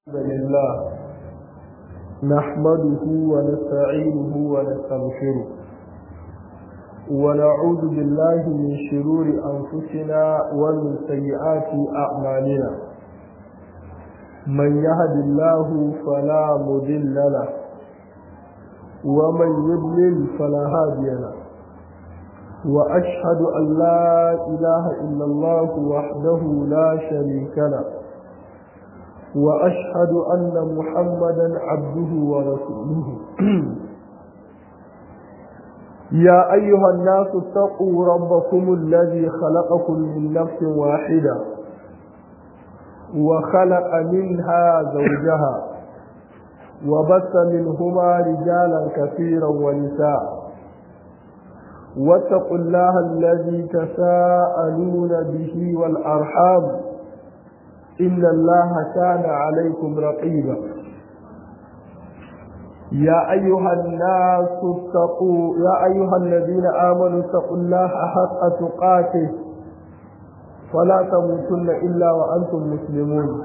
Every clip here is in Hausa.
الحمد لله نحمده ونستعينه ونستغفره ونعوذ بالله من شرور أنفسنا ومن سيئات أعمالنا من يهد الله فلا مضل له ومن يضلل فلا هادي له وأشهد أن لا إله إلا الله وحده لا شريك له وأشهد أن محمدا عبده ورسوله يا أيها الناس اتقوا ربكم الذي خلقكم من نفس واحدة وخلق منها زوجها وبث منهما رجالا كثيرا ونساء واتقوا الله الذي تساءلون به والأرحام إن الله كان عليكم رقيبا يا أيها الناس اتقوا يا أيها الذين آمنوا اتقوا الله حق تقاته فلا تموتن إلا وأنتم مسلمون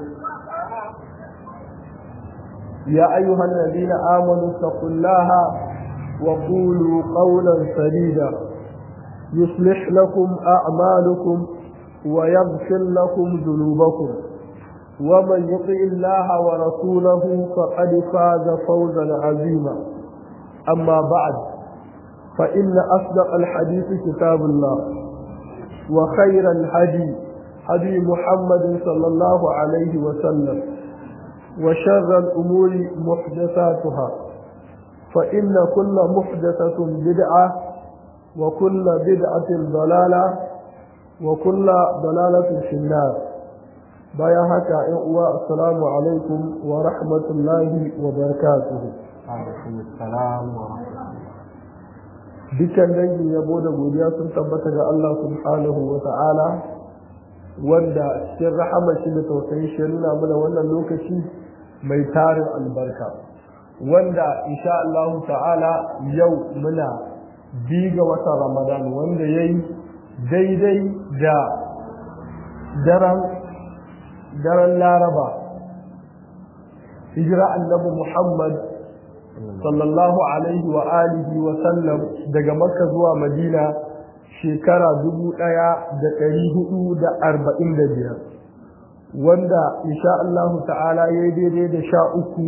يا أيها الذين آمنوا اتقوا الله وقولوا قولا سديدا يصلح لكم أعمالكم ويغفر لكم ذنوبكم ومن يطع الله ورسوله فقد فاز فوزا عظيما أما بعد فإن أصدق الحديث كتاب الله وخير الهدي هدي محمد صلى الله عليه وسلم وشر الأمور محدثاتها فإن كل محدثة بدعة وكل بدعة ضلالة وكل ضلالة في النار bayan haka ‘yan uwa assalamu alaikum wa rahmatullahi wa barakatuhu dukkan dangin yabo da godiya sun tabbata ga Allah subhanahu wa ta'ala wanda cikin rahama shi da tausayin shi nuna mana wannan lokaci mai tarin albarka wanda insha Allah ta'ala yau muna biga watan ramadan wanda ya yi daidai da daren daren laraba hijira annabi muhammad sallallahu alaihi wa alihi wa sallam daga makka zuwa madina shekara dubu ɗaya da ɗari hudu da arba'in da biyar wanda insha Allah ta'ala ya yi daidai da sha uku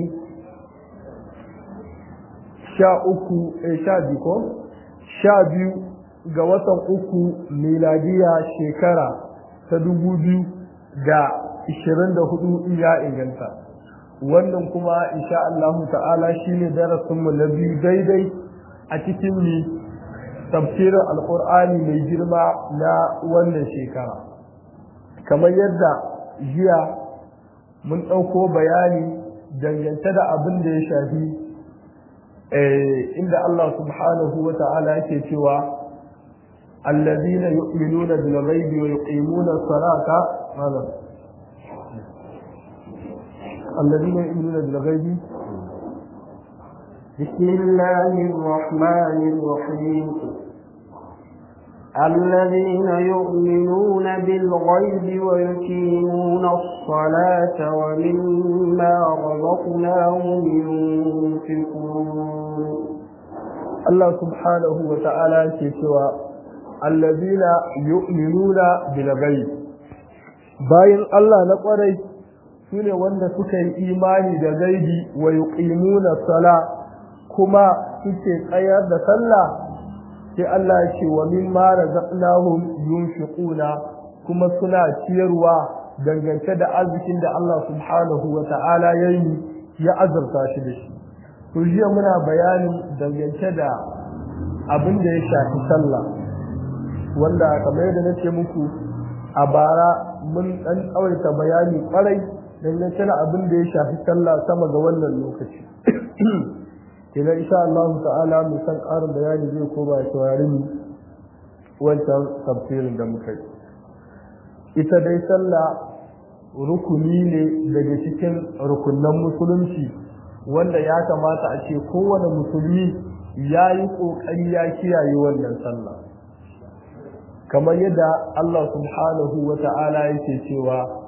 sha uku sha biyu ko sha biyu ga watan uku miladiya shekara ta dubu biyu da ishirin da hudu in ya inganta wannan kuma insha Allah ta'ala shine darasinmu na biyu daidai a cikin ni tafsirin alkur'ani mai girma na wannan shekara kamar yadda jiya mun ɗauko bayani dangance da abin da ya shafi inda Allah subhanahu wa ta'ala yake cewa الذين يؤمنون بالغيب ويقيمون الصلاة هذا الذين يؤمنون بالغيب بسم الله الرحمن الرحيم الذين يؤمنون بالغيب ويقيمون الصلاة ومما رزقناهم ينفقون الله سبحانه وتعالى كتوى الذين يؤمنون بالغيب bayan Allah na kwarai su ne wanda suka yi imani da gaibi wa yuqimuna sala kuma suke tsayar da sallah sai Allah ya ce wa mimma razaqnahum yunfiquna kuma suna ciyarwa dangance da arzikin da Allah subhanahu wa ta'ala yayi ya azurta shi da shi to jiya muna bayani dangance da abin da ya shafi sallah wanda kamar yadda nace muku a bara mun dan tsawaita bayani kwarai dangance da abin da ya shafi sallah sama ga wannan lokaci kenan insha Allah ta'ala mu san ƙarin bayani zai koma ya saurari mu wancan tafsirin da muka yi ita dai sallah rukuni ne daga cikin rukunnan musulunci wanda ya kamata a ce kowane musulmi ya yi ƙoƙari ya kiyaye wannan sallah kamar yadda Allah subhanahu wa ta'ala yake cewa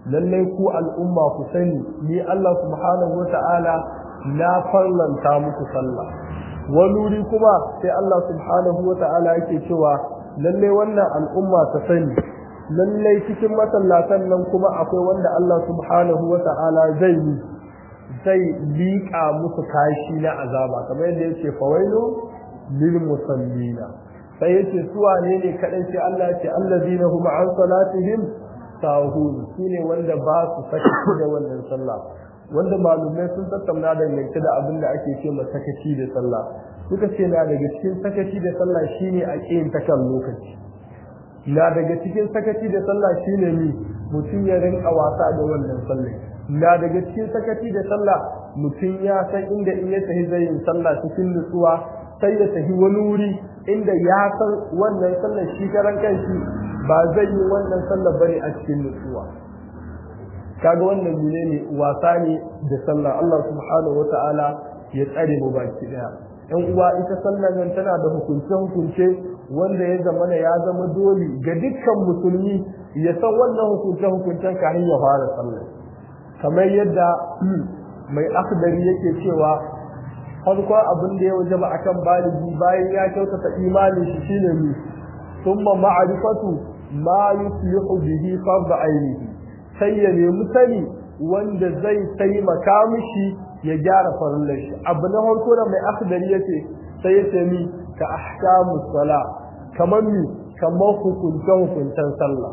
lallai ku al'umma ku sani ni Allah subhanahu wata'ala na farlanta muku sallah wani wuri kuma sai Allah subhanahu wata'ala yake cewa lallai wannan al'umma ta sani lallai cikin masallatan nan kuma akwai wanda Allah subhanahu wata'ala zai yi zai liƙa musu kashi na azaba kamar yadda yake fawailu lil musallina sai yace su wane ne kadai sai Allah ya ce allazina hum an salatihim sahun shine wanda ba su sakaci da wannan sallah wanda malumai sun tattauna da yanke da abin da ake ce sakaci da sallah suka ce na daga cikin sakaci da sallah shine a kiyin ta kan lokaci na daga cikin sakaci da sallah shine ni mutum ya rinka wasa da wannan sallah na daga cikin sakaci da sallah mutum ya san inda in ya tafi zai yin sallah cikin nutsuwa sai ya tafi wani wuri inda ya san wannan sallar shi karan kanshi ba zai yi wannan sallar bane a cikin nutsuwa kaga wannan mune ne wasa ne da sallah Allah subhanahu wata'ala ya tsare mu baki daya ɗan uwa ita sallar nan tana da hukunce hukunce wanda ya zama ya zama dole ga dukkan musulmi ya san wannan hukunce hukuncen kafin ya fara sallar kamar yadda mai akhdari yake cewa farkon abin da ya wajaba akan baligi bayan ya kyautata imani shi shine mi thumma ma'rifatu ma yuslihu bihi fard ainihi sai ya nemi sani wanda zai taimaka mishi ya gyara farillar shi abu na farko da mai akhdari yace sai ya ce mi ka ahkamus sala kamar mi kamar hukunce hukuncen sallah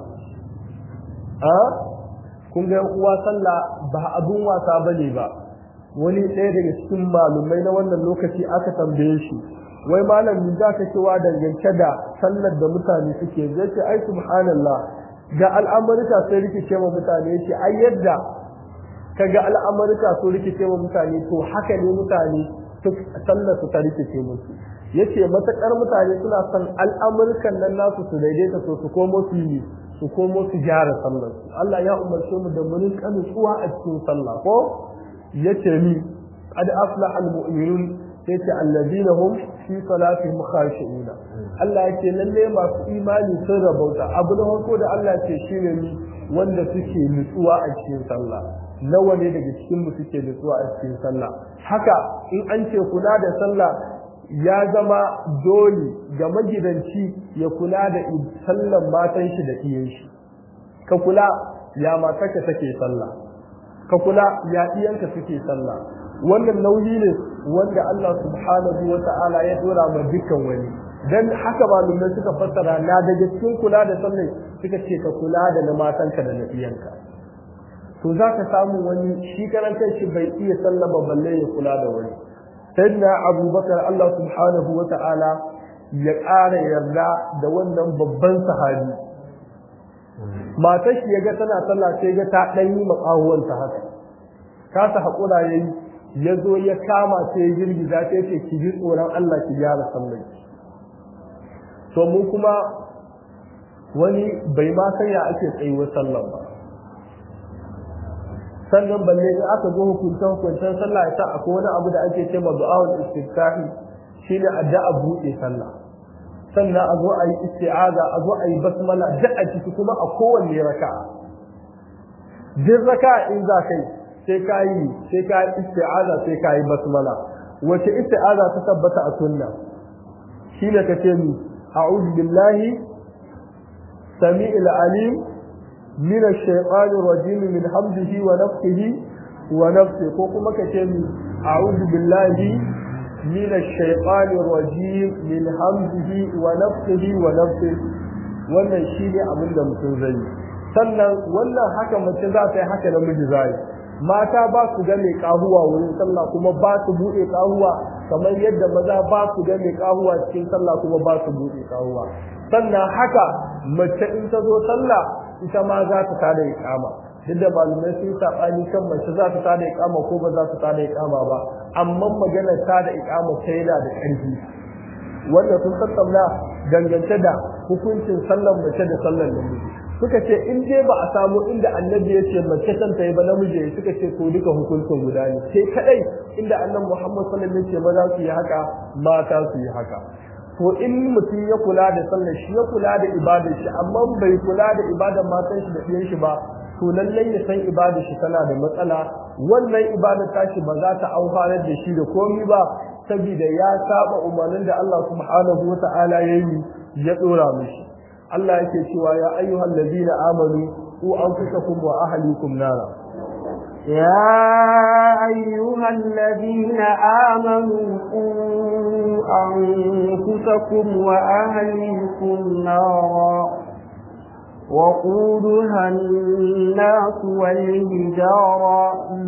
a kun ga uwa sallah ba abun wasa bane ba wani ɗaya daga cikin malumai na wannan lokaci aka tambaye shi wai malam ni za ka cewa dangance da sallar da mutane suke zai ce ai subhanallah ga al'amurka sai rikice ma mutane ce ai yadda ka ga al'amurka so rikice ma mutane to haka ne mutane sallar su ta rikice musu yace matakar mutane suna son al'amurkan nan nasu su daidaita so su komo su yi su komo su gyara sallar su Allah ya umarce mu da mun kanu tsuwa a cikin sallah ko yace ni qad aflaha almu'minun yace alladhina hum fi salatihim khashi'un Allah yace lalle masu imani sun rabauta abu na farko da Allah ce shine ni wanda suke nutsuwa a cikin sallah nawa ne daga cikin mu suke nutsuwa a cikin sallah haka in an ce kula da sallah ya zama dole ga magidanci ya kula da sallan matan shi da iyan shi ka kula ya matarka take sallah ka kula ya iyanka suke sallah wannan nauyi ne wanda Allah subhanahu wa ta'ala ya dora ma dukkan wani dan haka malumai suka fassara na daga cikin kula da sallah suka ce ka kula da na matanka da na iyanka to za ka samu wani shi karantar shi bai iya sallama balle ya kula da wani sayyidina abubakar Allah subhanahu wa ta'ala ya ƙara yarda da wannan babban sahabi matar shi ya ga tana sallah sai ga ta ɗan yi makawuwanta haka kasa haƙura ya yi ya zo ya kama sai ya girgiza ta ce ki ji tsoron Allah ki gyara sallar to mu kuma wani bai ma san ya ake tsayuwar sallar ba sannan balle in aka zo hukunta hukuntan sallah ya akwai wani abu da ake ce ma du'a'ul istiftahi shine addu'a buɗe sallah sannan a zo a yi isti'aza a zo a yi basmala duk a ciki kuma a kowanne raka'a duk raka'a in za ka yi sai ka yi sai ka yi isti'aza sai ka yi basmala wace isti'aza ta tabbata a sunna shine ka ce ni a'udhu billahi sami'il alim min ash-shaytanir rajim min hamdihi wa nafthihi wa nafsi ko kuma ka ce ni a'udhu billahi من الشيطان الرجيم من همزه ونفسه ونفسه wannan shi ne abin da mutum zai yi sannan wannan haka mace za ta yi haka namiji zai mata ba su ga mai kahuwa wurin sallah kuma ba su buɗe kahuwa kamar yadda maza ba su ga mai kahuwa cikin sallah kuma ba su buɗe kahuwa sannan haka mace in ta zo sallah ita ma za ta tada iqama duk da malamai sun saɓani kan mace za ta tada iqama ko ba za ta tada iqama ba amma maganar tada iqama ta yana da ƙarfi wanda sun tattauna dangance da hukuncin sallar mace da sallar namiji suka ce in dai ba a samu inda annabi ya ce mace kan ta yi ba namiji suka ce ko duka hukuncin guda ne sai kadai inda annabi Muhammad sallallahu alaihi wasallam ya ce maza su yi haka mata su yi haka to in mutum ya kula da sallar shi ya kula da ibadar shi amma bai kula da ibadar matan shi da ɗiyan shi ba to lallai ya san ibada shi tana da matsala wannan ibada tashi ba za ta amfanar da shi da komi ba saboda ya saba umarnin da Allah subhanahu wa ta'ala ya yi ya dora mishi Allah yake cewa ya ayyuhal ladina amanu ku anfusakum wa ahlikum nara يا أيها الذين آمنوا قوا أنفسكم وأهليكم نارا وقودها الناس والهجارة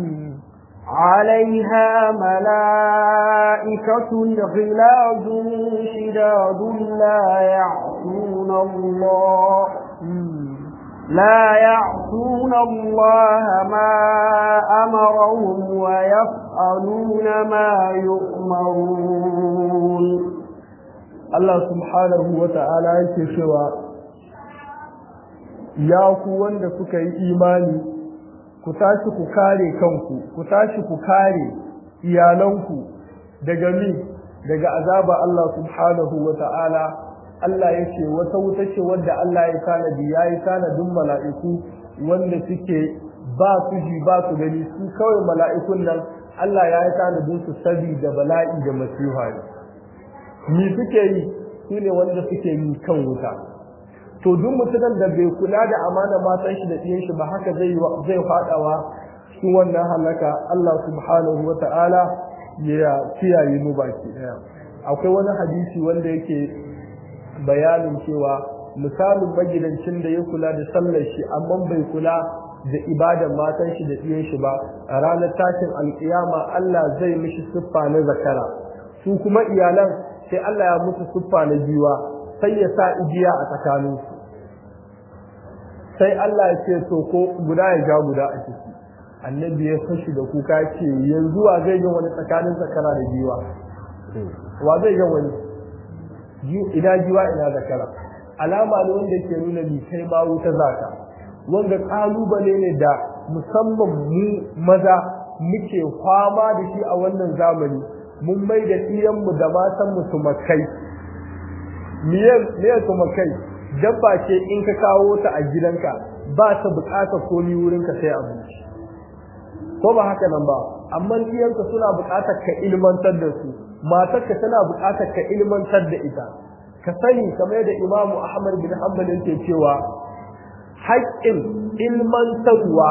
عليها ملائكة غلاظ شداد لا يعصون الله لا يعصون الله ما أمرهم ويفعلون ما يؤمرون الله سبحانه وتعالى يكشوا ya ku wanda suka yi imani ku tashi ku kare kanku ku tashi ku kare iyalanku daga mi daga azaba Allah subhanahu wa ta'ala Allah ya ce wata wuta ce wadda Allah ya tanadi ya yi tanadin mala'iku wanda suke ba su ji ba su gani su kawai mala'ikun nan Allah ya yi tanadin su da bala'i da masiha ne mi suke yi su ne wanda suke yi kan wuta to duk mutumin da bai kula da amana matan shi da ɗiyan shi ba haka zai zai fadawa cikin wannan halaka Allah subhanahu wata'ala ya kiyaye mu baki daya akwai wani hadisi wanda yake bayanin cewa misalin magidancin da ya kula da sallar shi amma bai kula da ibadan matan shi da ɗiyan shi ba a ranar tashin alkiyama Allah zai mishi siffa na zakara su kuma iyalan sai Allah ya musu siffa na jiwa sai ya sa igiya a tsakaninsu sai Allah ya ce to ko guda ya ja guda a ciki annabi ya fashi da kuka ce yanzu wa zai ga wani tsakanin zakara da jiwa wa zai ga wani ina jiwa ina zakara alama ne wanda ke nuna bi kai ma wuta zaka wanda kalubale ne da musamman mu maza muke kwama da shi a wannan zamani mun mai da mu da matan mu su makai miye su makai dabba ce in ka kawo ta a gidanka ba ta bukatar komi wurinka sai abinci ko ba haka nan ba amma iyanka suna bukatar ka ilmantar da su matarka tana bukatar ka ilmantar da ita ka sani kamar da imamu ahmad bin hanbal yake cewa haƙƙin ilmantarwa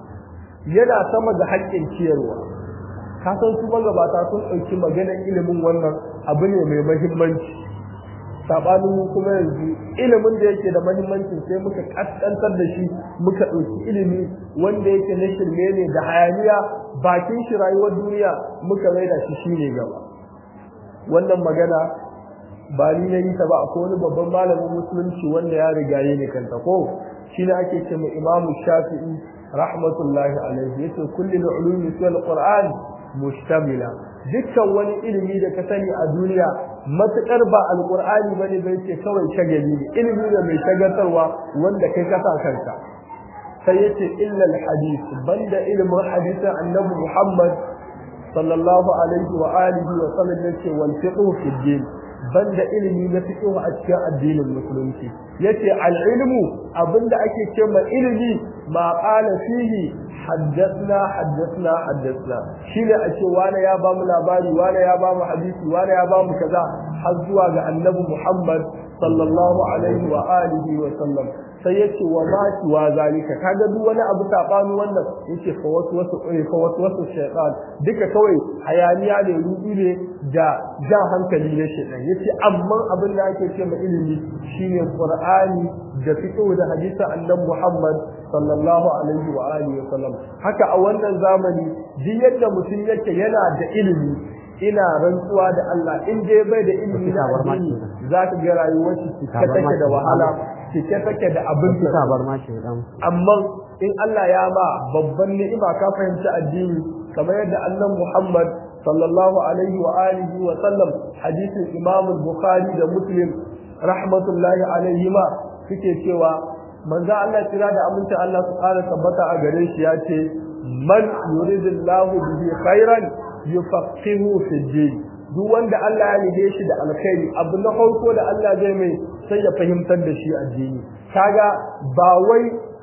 yana sama da haƙƙin ciyarwa ka san su magabata sun ɗauki maganar ilimin wannan abu ne mai mahimmanci sabanin kuma yanzu ilimin da yake da mahimmancin sai muka kaskantar da shi muka ɗauki ilimi wanda yake na shirme ne da hayaniya bakin shi rayuwar duniya muka maida shi shine gaba wannan magana ba ni na yi ta ba akwai wani babban malamin musulunci wanda ya rigaye ne kanta ko shine ake ce mu imamu shafi'i rahmatullahi alaihi yace kullu ulumi fil qur'an mustamila dukkan wani ilimi da ka sani a duniya matukar ba alqur'ani bane bai ce kawai shagali ne ilimi ne mai shagaltarwa wanda kai ka sa kanka sai yace illa alhadith banda ilimin hadisin annabi Muhammad sallallahu alaihi wa alihi wa sallam yace wal fiqh fi din banda ilimi na fiqh a cikin addinin musulunci yace al-ilmu abinda ake cewa ilimi ma qala fihi حدثنا حدثنا حدثنا shine a ce wani ya ba mu labari wani ya ba mu hadisi wani ya ba mu kaza har zuwa ga annabi Muhammad sallallahu alaihi wa alihi wa sallam sai yace wa ma shi wa zalika kaga duk wani abu sabani wannan yace fa wasu wasu fa wasu wasu shaytan duka kawai hayaniya ne rubi ne da ja hankali ne shaytan yace amma abin da ake ce ma ilimi shine qur'ani da fiqh da hadisin annabi Muhammad sallallahu alaihi wa alihi wa sallam haka a wannan zamani duk yadda mutum yake yana da ilimi ina rantsuwa da Allah in dai bai da ilimi na addini za ka ga rayuwar shi cike take da wahala cike take da abin amma in Allah ya ba babban ni'ima ka fahimci addini kamar yadda annan Muhammad sallallahu alaihi wa alihi wa sallam hadisin Imam Bukhari da Muslim rahmatullahi alaihi ma suke cewa manzo Allah kira da amincin Allah su ƙara tabbata a gare shi ya ce man yuridillahu bihi khairan yufaqihu fi din duk wanda Allah ya nige shi da alkhairi abu na farko da Allah zai mai sai ya fahimtar da shi addini kaga ba wai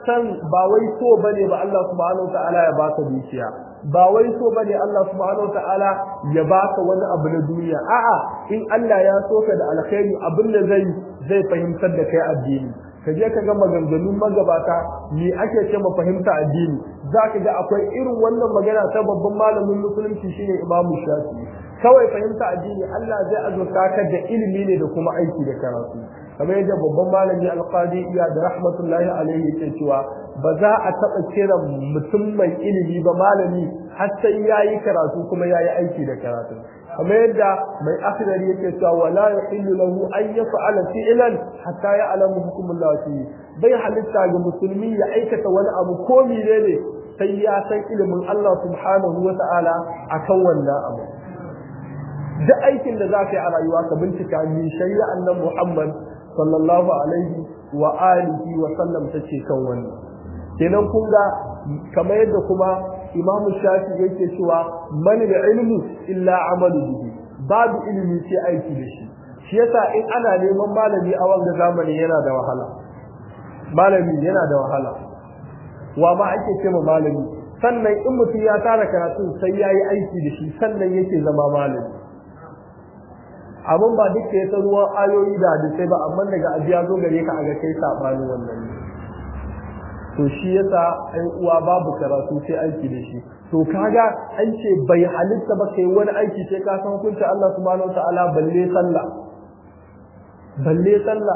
san ba wai so bane ba Allah subhanahu wataala ya baka dukiya ba wai so bane Allah subhanahu wataala ya baka wani abu na duniya a'a in Allah ya so ka da alkhairi abin da zai zai fahimtar da kai addini ka je ka ga maganganun magabata me ake ce ma fahimta addini za ka ga akwai irin wannan magana ta babban malamin musulunci shine Imam Shafi'i kawai fahimta addini Allah zai azurta ka da ilimi ne da kuma aiki da karatu kamar yadda babban malami alqadi iya da rahmatullahi alaihi yake cewa ba za a taɓa kira mutum mai ilimi ba malami har sai yayi karatu kuma yayi aiki da karatu kamar yadda mai akhdari yake cewa wala yahillu lahu an yaf'ala fi'lan hatta ya'lamu hukmullahi fihi bai halitta ga musulmi ya aikata wani abu ko menene sai ya san ilimin Allah subhanahu wa ta'ala akan wannan abu duk aikin da za ka yi a rayuwa ka bincika min shari'a annan Muhammad sallallahu alaihi wa alihi wa sallam tace kan wannan kenan kun ga kamar yadda kuma Imam Shafi yake cewa man ilmu illa amalu bihi babu ilimi sai aiki da shi shi yasa in ana neman malami a wanga zamani yana da wahala malami yana da wahala wa ma ake ce malami sannan in mutum ya tara karatu sai yayi aiki da shi sannan yake zama malami abin ba duk ya ruwan ayoyi da hadisai ba amma daga ajiya zo gare ka a ga kai sabani wannan ne to shi yasa ɗan uwa babu karatu sai aiki da shi to kaga an ce bai halitta ba kai wani aiki sai ka san hukunci Allah subhanahu wataala balle sallah balle sallah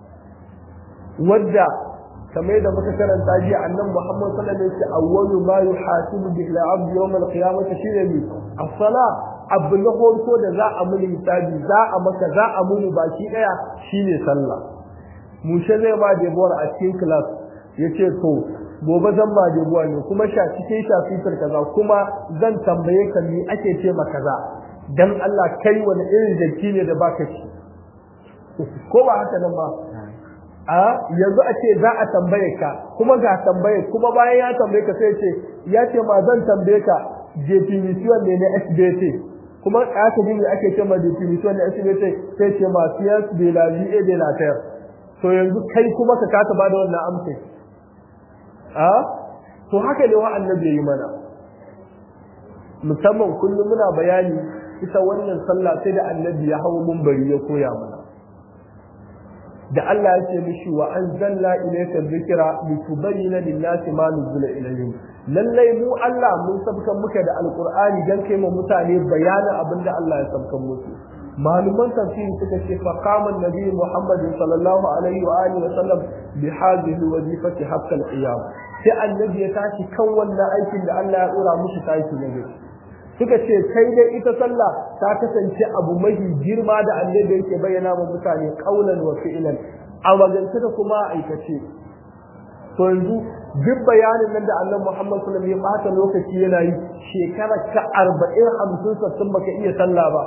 wadda kamar da muka karanta ji annabi Muhammad sallallahu alaihi wasallam awwalu ma yuhasibu bihi al-abd yawm al-qiyamah shine as-salah abu na farko da za a muni hisabi za a maka za a muni baki daya shine sallah mushe zai ba debuwar a cikin class yace to gobe zan ba debuwa ne kuma sha cikin shafitar kaza kuma zan tambaye ka ni ake ce ma kaza dan Allah kai wani irin jaki ne da baka ci ko ba haka nan ba a yanzu a ce za a tambaye ka kuma ga tambaye kuma bayan ya tambaye ka sai ce ya ce ma zan tambaye ka definition ne na SBT kuma aka ji ake ce ma definition na SBT sai ce ma science de la vie et de la terre to yanzu kai kuma ka kasa ba da wannan amsa a to haka ne wa annabi yi mana musamman kullum muna bayani ita wannan sallah sai da annabi ya hawo munbari ya koya mana da Allah ya ce mishi wa anzalna ilayka dhikra litubayyana lin-nasi ma nuzila ilayhim lallai mu Allah mun sabkan muka da alqur'ani dan kai mu mutane bayanin abinda Allah ya sabkan musu maluman tafsiri suka ce fa qama an-nabi Muhammad sallallahu alaihi wa alihi wa sallam bi hadhihi wazifati hatta al-qiyam sai annabi ya tashi kan wannan aikin da Allah ya dora mushi tashi na gari suka ce kai dai ita sallah ta kasance abu mafi girma da annabi yake bayyana wa mutane qaulan wa fi'lan a magance da kuma aikace to yanzu duk bayanin nan da annabi Muhammad sallallahu alaihi wasallam ya bata lokaci yana yi shekara ka 40 50 sattin baka iya sallah ba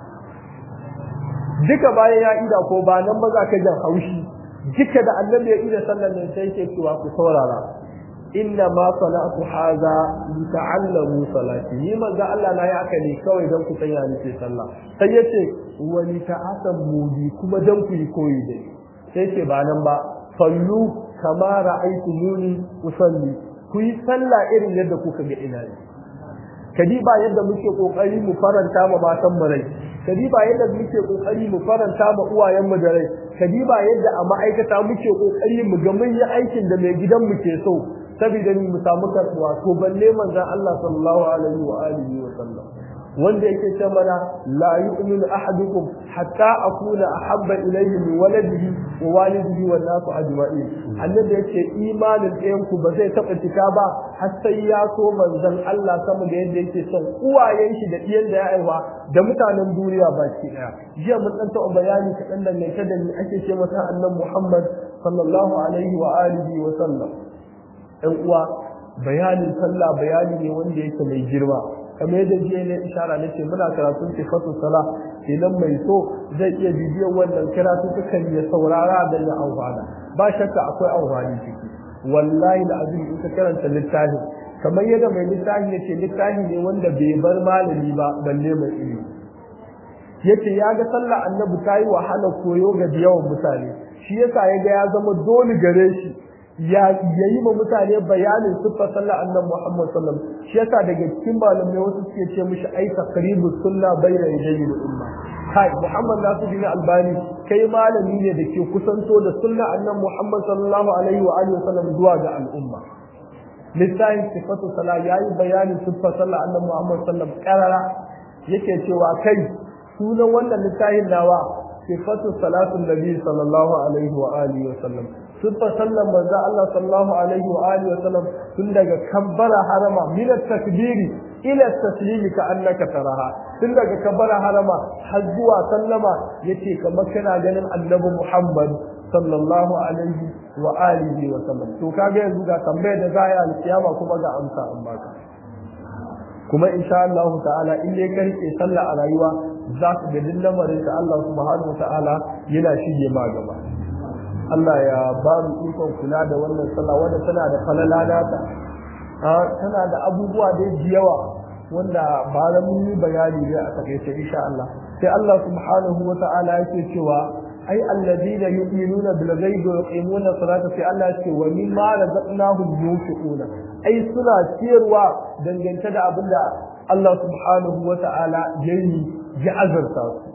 duka bayan ya ida ko ba nan ba za ka jan haushi duka da annabi ya ida sallar nan sai yake cewa ku saurara inna ma salatu haza li ta'allamu salati ni manzo Allah na ya aka ne kawai dan ku sanya ni ce sallah sai yace wa li ta'asammu bi kuma dan ku yi koyi dai sai ce ba nan ba sallu kama ra'aytumuni usalli ku yi sallah irin yadda kuka ga ina yi kadi ba yadda muke kokari mu faranta ma matan mu rai kadi ba yadda muke kokari mu faranta ma uwayen mu da rai kadi ba yadda a ma'aikata muke kokari mu ga mun yi aikin da mai gidan mu ke so saboda ni mu samu karbuwa to balle manzon Allah sallallahu alaihi wa alihi wa sallam wanda yake ce mana la yu'minu ahadukum hatta akuna ahabba ilayhi min waladihi wa walidihi wan nasu ajma'in annabi yake imanin ɗayan ku ba zai taɓa cika ba har sai ya so manzon Allah sama da yadda yake son uwayen shi da ɗiyan da ya aiwa da mutanen duniya baki ɗaya jiya mun ɗan taɓa bayani kaɗan dangance da ni ake ce masa annan Muhammad sallallahu alaihi wa alihi wa sallam ɗan uwa bayanin sallah bayani ne wanda yake mai girma kamar yadda jiya ne ishara nace muna karatun sifatu sala idan mai so zai iya bibiyan wannan karatu sukan ya saurara da ya amfana ba shakka akwai amfani ciki wallahi da azumi in ka karanta littafin kamar yadda mai littafi yace littafi ne wanda bai bar malami ba balle mai ilimi yace ya ga sallah annabi ta yi wahala koyo ga yawan mutane shi yasa ya ga ya zama dole gare shi ya yayi ma mutane bayanin siffar sallah annabi Muhammad sallallahu alaihi wasallam shi yasa daga cikin malamai wasu suke ce mishi ai taqribu sunna bayna yadayi umma kai Muhammad Nasiruddin Albani kai malami ne da ke kusanto da sunna annabi Muhammad sallallahu alaihi wa alihi wasallam zuwa ga al'umma littafin sifatu salah yayi bayanin siffar sallah annabi Muhammad sallallahu alaihi wasallam karara yake cewa kai sunan wannan littafin nawa sifatu salatu nabi sallallahu alaihi wa alihi wasallam siffar sallan manzo Allah sallallahu alaihi wa alihi wasallam tun daga kabbara harama min at-takbiri ila at-taslimi ka annaka taraha tun daga kabbara harama har zuwa sallama yace kamar kana ganin annabi Muhammad sallallahu alaihi wa alihi wa sallam to kaga yanzu ga tambayar da za a yi alkiyama kuma ga amsa an baka kuma insha Allah ta'ala in dai ka rike sallah a rayuwa za ka ga duk lamarin da Allah subhanahu wa ta'ala yana shige ma gaba Allah ya ba mu ikon kula da wannan sallah wanda tana da falala nata tana da abubuwa da yawa wanda ba da mun yi bayani ne a takaice insha Allah sai Allah subhanahu wa ta'ala yake cewa ai alladina yu'minuna bil ghaibi wa yuqimuna salata sai Allah ce wa mimma razaqnahum yunfiquna ai suna ciyarwa dangance da abinda Allah subhanahu wa ta'ala yayi ya azarta su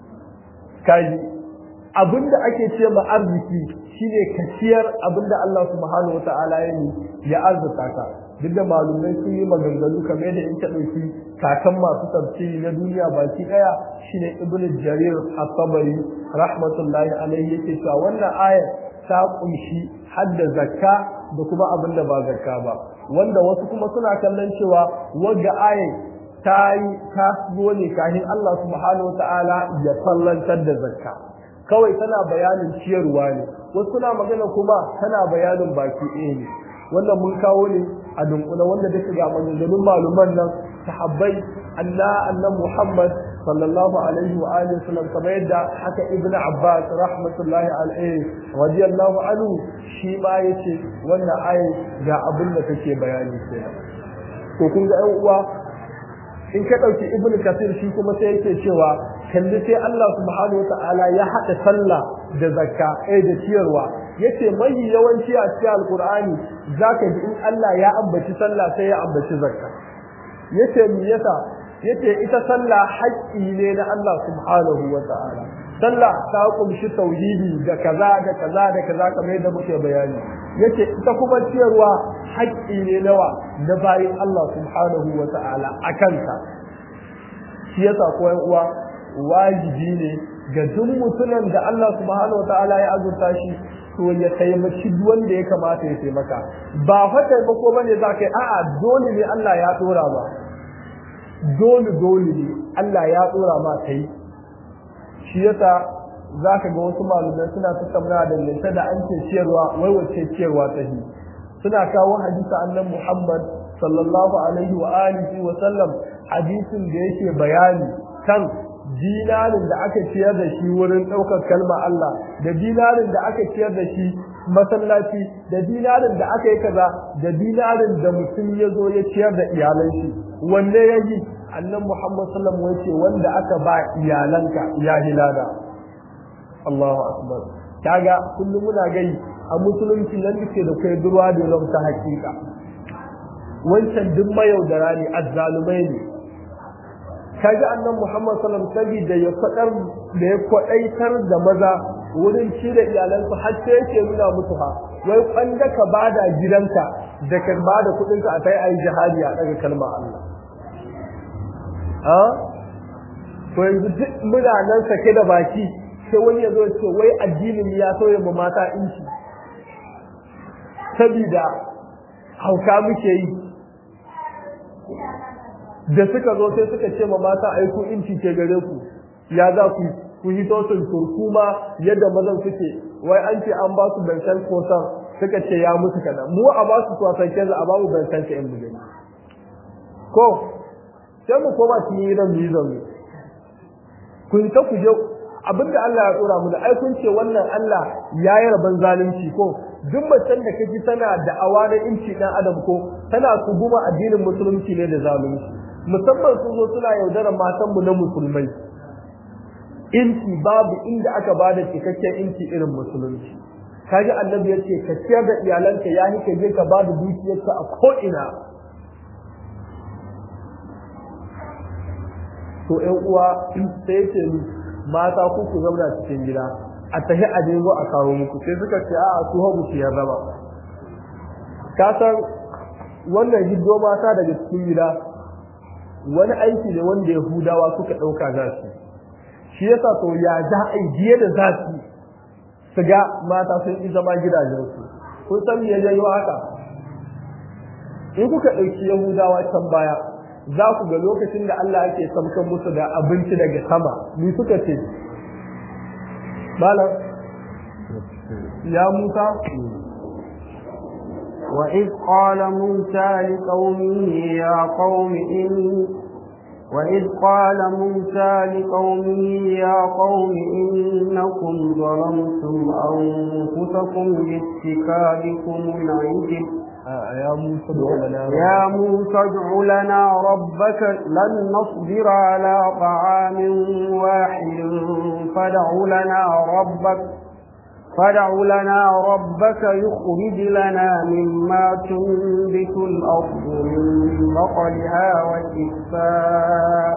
kai abinda ake ce ma arziki shine ka ciyar abinda Allah subhanahu wa ta'ala yayi ya azarta ka duk da malumai sun yi maganganu kamar da in ta ɗauki kakan masu tafsiri na duniya baki ɗaya shine ibnu jarir at-tabari rahmatullahi alaihi yake cewa wannan ayar ta kunshi hadda zakka da kuma abin da ba zakka ba wanda wasu kuma suna kallon cewa wagga ayar ta yi ta zo ne kafin Allah subhanahu wa ta'ala ya fallantar da zakka kawai tana bayanin ciyarwa ne wasu suna magana kuma tana bayanin baki ɗaya ne wannan mun kawo ne a dunkula wanda duka ga maganganun maluman nan sahabbai Allah annan Muhammad sallallahu alaihi wa alihi wasallam kamar yadda haka Ibn Abbas rahmatullahi alaihi radiyallahu anhu shi ma yace wannan ayi ga abin da take bayani kenan to kun ga ƴan uwa in ka dauki Ibn Kathir shi kuma sai yake cewa kalli sai Allah subhanahu wa ta'ala ya haɗa sallah da zakka eh da ciyarwa yace mai yawanci a cikin alqur'ani zaka ji in Allah ya ambaci sallah sai ya ambaci zakka yace me yasa yace ita sallah haƙƙi ne na Allah subhanahu wa ta'ala sallah ta kumshi tauhidi da kaza da kaza da kaza kamar yadda muke bayani yace ita kuma ciyarwa haƙƙi ne nawa na bayin Allah subhanahu wa ta'ala akan ka shi yasa ko uwa wajibi ne ga duk mutumin da Allah subhanahu wa ta'ala ya azurta shi to ya taimaki wanda ya kamata ya taimaka ba fa taimako bane za ka yi a'a dole ne Allah ya dora ba dole dole ne Allah ya dora ma kai shi yasa za ka ga wasu malumai suna tattauna da lanta da an ce ciyarwa wai wacce ciyarwa ta yi suna kawo hadisi annan Muhammad sallallahu alaihi wa alihi wa sallam hadisin da yake bayani kan dinarin da aka ciyar da shi wurin ɗaukar kalma Allah da dinarin da aka ciyar da shi masallaci da dinarin da aka yi kaza da dinarin da mutum ya zo ya ciyar da iyalan shi wanne ya yi annan Muhammad sallam ya ce wanda aka ba iyalanka ya hilada Allahu akbar kaga kullum muna gai a musulunci nan duke da kai durwa da ta hakika wancan duk mayaudara ne azzalumai ne kaji annan Muhammad sallam sabida ya fadar da ya kwadaitar da maza wurin ci da iyalansu har sai yake nuna musu ha wai kwanda ka bada gidanka da ka bada kudin ka a kai ayi jihadi a daga kalma Allah ha to yanzu duk muna nan sake da baki sai wani ya zo ce wai addinin ya sauya mu mata inci sabida hauka muke yi da suka zo sai suka ce ma mata ai ku inci ke gare ku ya za ku ku yi tosin turkuma yadda mazan suke wai an ce an ba su bankan kosan suka ce ya musu kadan mu a ba su kwasan kenza a babu bankan ka yan bugani ko sai mu koma cikin gidan mu yi zaune kun ta ku je abinda Allah ya tsora mu da ai kun ce wannan Allah ya yi rabon zalunci ko duk macen da kaji tana da awa na inci dan adam ko tana guma addinin musulunci ne da zalunci musamman sun zo suna yaudarar matanmu na musulmai inci babu inda aka bada cikakken inci irin musulunci kaji annabi yace ka ciyar da iyalanka yayi ka je ka bada dukiyarka a ko ina to ƴan uwa sai yace mata ku ku zauna cikin gida a tahi a nemo a kawo muku sai suka ce a'a su hagu su ya zama ka san wannan hiddo mata daga cikin gida wani aiki ne wanda yahudawa suka ɗauka za su shi yasa to ya za a yi da za su su ga mata sun yi zama gidajensu kun san me ya janyo haka in kuka ɗauki yahudawa can baya za ku ga lokacin da Allah yake samkan musu da abinci daga sama ni suka ce malam ya musa وإذ قال موسى لقومه يا قوم إن وإذ قال موسى لقومه يا قوم إنكم ظلمتم أنفسكم باتكالكم العجل يا موسى ادع لنا يا موسى ادع لنا ربك لن نصبر على طعام واحد فادع لنا ربك فادع لنا ربك يخرج لنا مما تنبت الأرض من بقلها وكفاء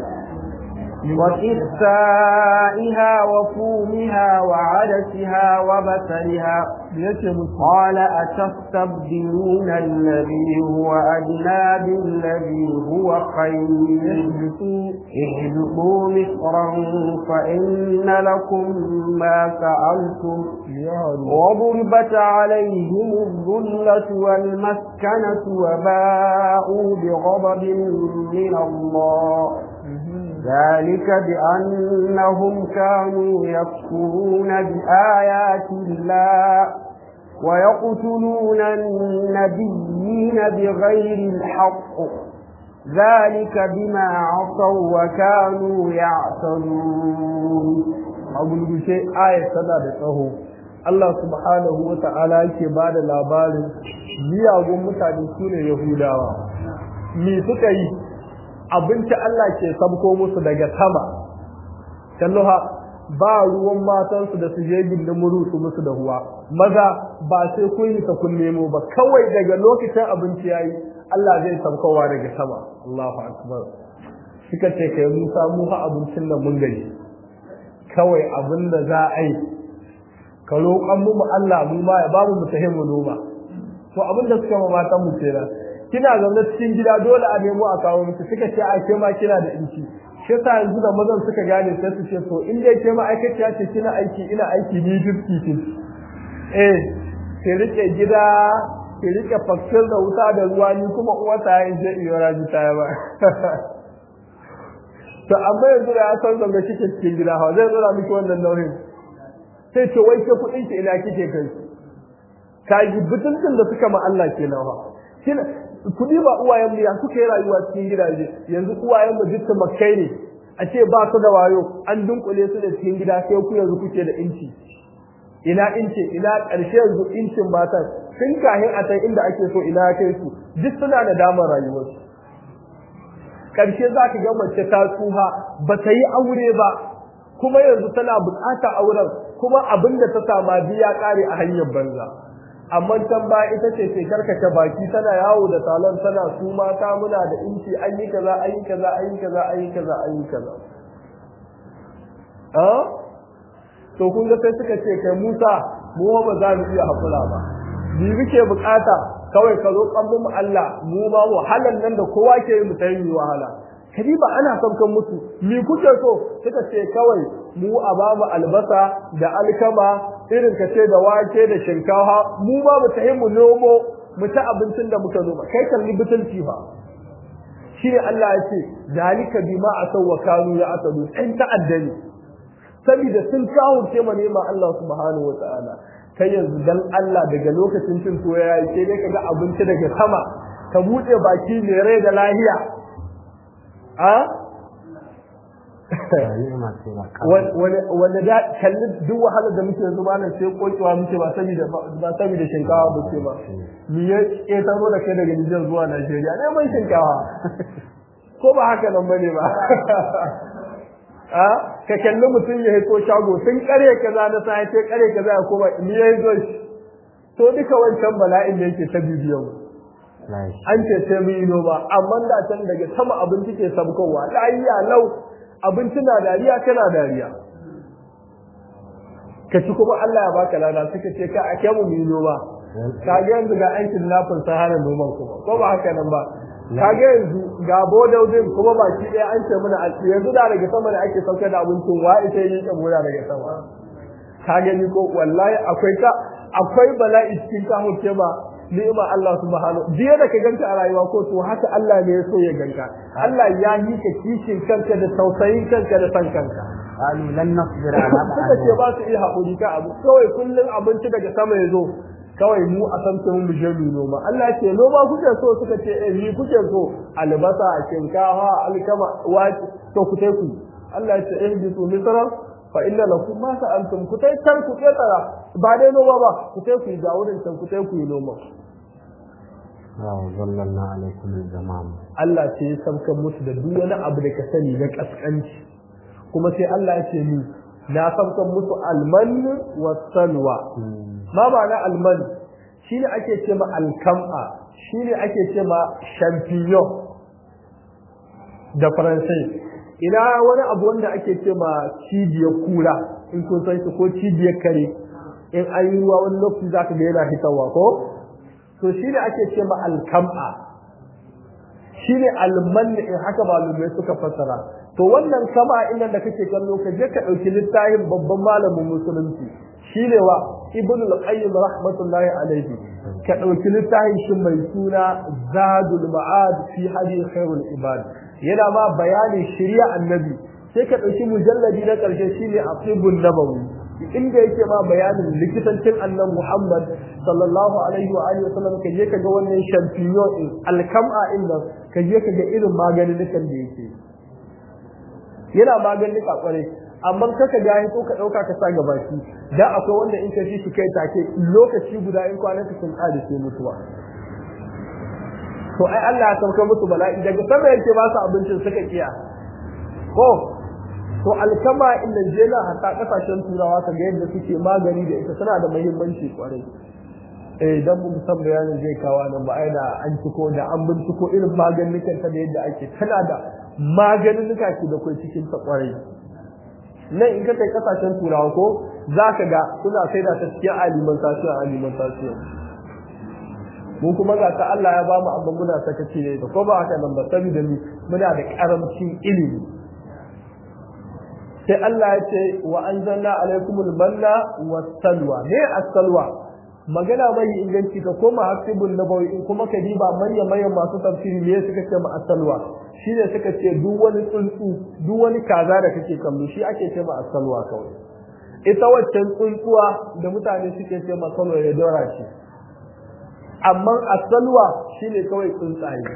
وكفائها وفومها وعدسها وبصلها قال أتستبدلون الذي هو أدنى بالذي هو خير اهبطوا مصرا فإن لكم ما سألتم وضربت عليهم الذلة والمسكنة وباءوا بغضب من الله ذلك بأنهم كانوا يكفرون بآيات الله ويقتلون النبيين بغير الحق ذلك بما عصوا وكانوا يعتدون abin gushe ayat tana da tsaho Allah subhanahu wa ta'ala yake ba da labarin miyagun mutane su ne Yahudawa me suka yi abinci Allah ke sabko musu daga sama kalluha ba ruwan matansu da su je gindin muru su musu da ruwa maza ba sai kun yi ta kun nemo ba kawai daga lokacin abinci yayi Allah zai sabkowa daga sama Allahu akbar suka ce kai Musa mu fa abincin nan mun gani kawai abin da za a yi ka roƙon mu Allah mu ma ya bamu mu tahi mu noma to abin da suka ma matan mu kenan kina zaune cikin gida dole a nemo a kawo miki suka ce a ke ma kina da inci shi yasa yanzu da mazan suka gane sai su ce to in dai ke ma aikaciya ce kina aiki ina aiki ni fifty fifty eh ki rike gida ki rike fakir da wuta da ruwa ni kuma uwa ta yi je iyo raji ta ba to amma yanzu da ya san zanga kike cikin gida ha zai zura miki wannan nauyin sai ce wai ke kuɗin ki ina kike kai ka yi butuntun da suka ma Allah kenan ha kina kudi ba uwayen mu ya suka yi rayuwa cikin gidaje yanzu uwayen mu dukkan makai ne a ce ba su da wayo an dunkule su da cikin gida sai ku yanzu kuke da inci ina inci ina ƙarshe yanzu incin matan tun kahin a san inda ake so ina kai su duk suna da damar rayuwarsu ƙarshe za ka ga mace ta tsuha ba ta yi aure ba kuma yanzu tana buƙatar auren kuma abin da ta sama biya ƙare a hanyar banza amma can ba ita ce ke karkace baki tana yawo da salon tana su mata muna da inci an yi kaza an yi kaza an yi kaza an yi kaza an yi kaza ah to kun ga sai suka ce kai Musa mu ba za mu iya hakura ba bi muke bukata kawai ka zo kan mu Allah mu ma wahalan nan da kowa ke yi mu tayi wahala kadiba ana saukan musu mi kuke so suka ce kawai mu a babu albasa da alkama irin ka ce da wake da shinkafa mu ma mu tahi mu nomo mu ta abincin da muka noma kai kalli butulci fa shine Allah ya ce zalika bima asaw wa kanu ya asadu ɗan ta'addani saboda sun kawurce ma nema Allah subhanahu wa ta'ala kai yanzu dan Allah daga lokacin cin tuwo ya yi sai dai kaga abinci daga sama ka buɗe baki mai rai da lahiya a wanda da kalli duk wahalar da muke yanzu malam sai kokewa muke ba saboda ba saboda shinkawa ba ce ba ni ya ƙetaro da kai daga Nijar zuwa Najeriya neman shinkawa ko ba haka nan bane ba a ka kalli mutum ya hito shago tun kare kaza na sa ce kare kaza ya koma ni ya zo shi to duka wancan bala'in da yake ta bibiyan an ce sai mu yi noma amma da can daga sama abinci ke sabkowa lafiya lau abinci na dariya kana dariya ka ci kuma Allah ya baka lada suka ce ka ake mu yi noma ka ga yanzu ga aikin lafin sahara noman kuma ko ba haka nan ba ka ga yanzu ga bodaudin kuma baki ɗaya an ce mana a yanzu da daga sama da ake saukar da abincin wa ita yi kan mura daga sama ka gani ko wallahi akwai ka akwai bala'i cikin ka hukke ba ni'ima Allah subhanahu jiya da ka ganka a rayuwa ko to haka Allah ne ya so ya ganka Allah ya yi ka kishin kanka da tausayin kanka da san kanka قالوا لن نصبر على suka ce ba su iya haƙuri ka abu kawai kullum abinci daga sama ya zo kawai mu a san mun mu je mu noma Allah ce noma kuke so suka ce eh ni kuke so albasa shinkafa alkama wake to ku tai ku Allah ya ce eh bi su misra fa inna lakum ma sa'altum ku tai can ku tsara ba dai noma ba ku tai ku ga wurin can ku tai ku yi noma zallalna alaikum al-zamam Allah ce ya sauka musu da duk wani abu da ka sani na kaskanci kuma sai Allah ya ce ni na sauka musu alman wa salwa ma ba na alman shine ake ce ma alkam'a shine ake ce ma champignon da faransai ina wani abu wanda ake ce ma cibiyar kura in kun san shi ko cibiyar kare in an yi ruwa wani lokaci za ka ga yana hitarwa ko to shine ake ce ma alkam'a shine alman in haka malumai suka fassara to wannan kama inda da kake kallo ka je ka dauki littafin babban malamin musulunci shine wa ibn al-qayyim rahmatullahi alayhi ka dauki littafin shi mai suna zadul ma'ad fi hadi khairul ibad yana ma bayanin shari'a annabi sai ka dauki mujalladi na karshe shine aqibun nabawi inda yake ma bayanin likitancin annabi Muhammad sallallahu alaihi wa alihi wasallam ka je ka ga wannan champignon din alkam'a inda ka je ka ga irin maganin da yake yana maganin kwarai amma kaka ga to ka dauka ka sa gabaki da akwai wanda in ka ji shi kai take lokaci guda in kwanan ka sun kare sai mutuwa to ai Allah ya sauka musu bala'i daga sama yake ba su abincin suka kiya ko to alkama inda jela hatta kasashen turawa kaga yadda suke magani da ita tana da muhimmanci kwarai eh dan mu san bayanin zai kawo nan ba ai da an ciko da an binciko irin maganin ta da yadda ake tana da maganin nuka ke da kai cikin ta kwarai nan in ka kai kasashen turawa ko za ka ga suna saida ta cikin alimentation alimentation mun kuma ga ta Allah ya bamu abin muna sakaci ne ko ba haka nan ba saboda ni muna da karamcin ilimi sai Allah ya ce wa anzalna alaikumul manna was-salwa me as-salwa magana mai inganci ka koma hasibun nabawi in kuma ka diba manya manyan masu tafsiri me suka ce ma as-salwa shine suka ce duk wani tsuntsu duk wani kaza da kake kallo shi ake ce ma as-salwa kawai ita waccan tsuntsuwa da mutane suke ce ma salwa ya dora shi amma as-salwa shine kawai tsuntsaye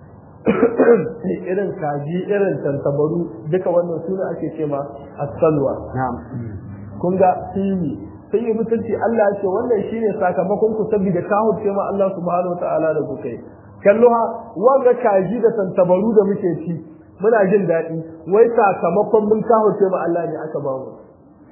irin kaji irin tantabaru duka wannan suna ake ce ma as-salwa kun ga sini sai yi mutunci Allah ya ce wannan shine sakamakon ku saboda ka huce ma Allah subhanahu wataala da ku kai kallo ha wanga kaji da tantabaru da muke ci muna jin daɗi wai sakamakon mun ka huce ma Allah ne aka ba mu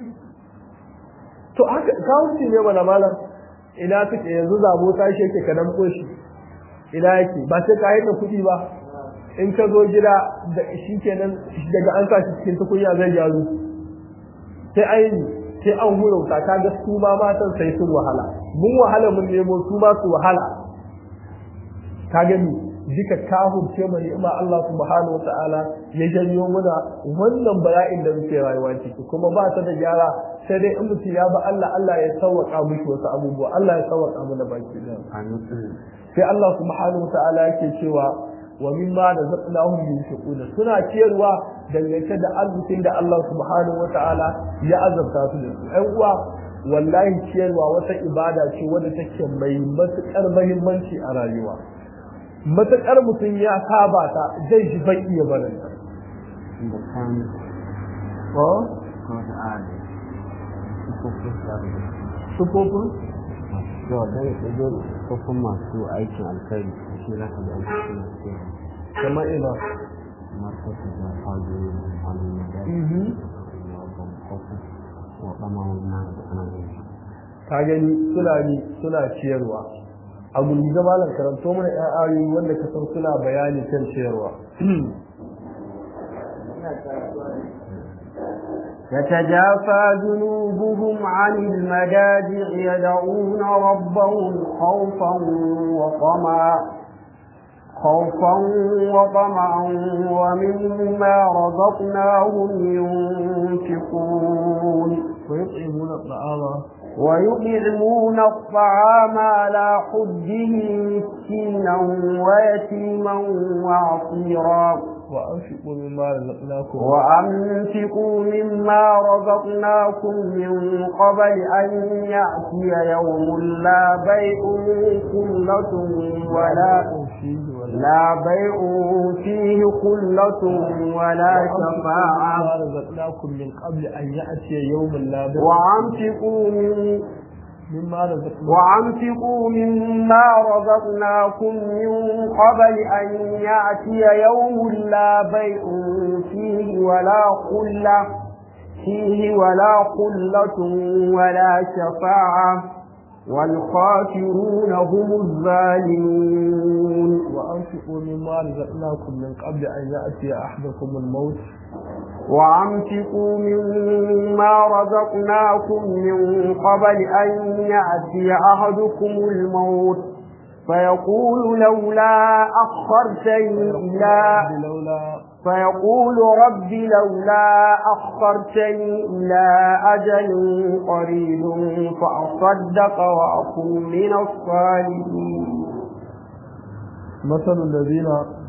to haka ka huce ne mana malam ina suke yanzu zabo ta shi yake kadan koshi ina yake ba sai ka yi da kuɗi ba in ka zo gida da shi kenan daga an sa shi cikin tukunya zai gyaru sai aini sai an hurauta ka ga su ma matan sai sun wahala mun wahala mun nemo su ma su wahala ka gani duka kafin ce mu ni'ima Allah subhanahu wata'ala ya janyo muna wannan bala'in da muke rayuwa ciki kuma ba ta da gyara sai dai in mutum ya ba Allah Allah ya sauwaka miki wasu abubuwa Allah ya sauwaka mana baki da sai Allah subhanahu wata'ala yake cewa wa mimma razaqnahum yunfiquna suna ciyarwa dangance da arzikin da Allah subhanahu wata'ala ya azabta su da su ɗan uwa wallahi ciyarwa wata ibada ce wadda take mai matuƙar muhimmanci a rayuwa matuƙar mutum ya saba ta zai ji bai iya barin ta sufofin sufofin masu aikin alkhairi shi za ka ga aikin kamar ina kamar kasu da fago خوفا وطمعا مما رزقناهم ka gani suna ni suna ciyarwa a gulgiza malam karanto mana ƴan ayoyi wanda ka san suna bayani kan ciyarwa تتجافى جنوبهم عن المجاجع يدعون ربهم خوفا وطمعا خوفا وطمعا ومما رزقناهم ينفقون ويطعمون الطعام ويطعمون الطعام على حبه مسكينا ويتيما وعصيرا وأنفقوا مما رزقناكم وأنفقوا مما رزقناكم من قبل أن يأتي يوم لا بيع خلة ولا فيه ولا لا بيع فيه خلة ولا شفاعة مما رزقناكم من قبل أن يأتي يوم لا بيع وأنفقوا من مما رزقناكم وأنفقوا مما رزقناكم من قبل أن يأتي يوم لا بيع فيه ولا خلة فيه ولا خلة ولا شفاعة والخاسرون هم الظالمون وأنفقوا مما رزقناكم من قبل أن يأتي أحدكم الموت وأنفقوا مما رزقناكم من قبل أن يأتي أحدكم الموت فيقول لولا أخرتني إلى لولا فيقول رب لولا أخرتني إلى أجل قريب فأصدق وأكون من الصالحين مثل الذين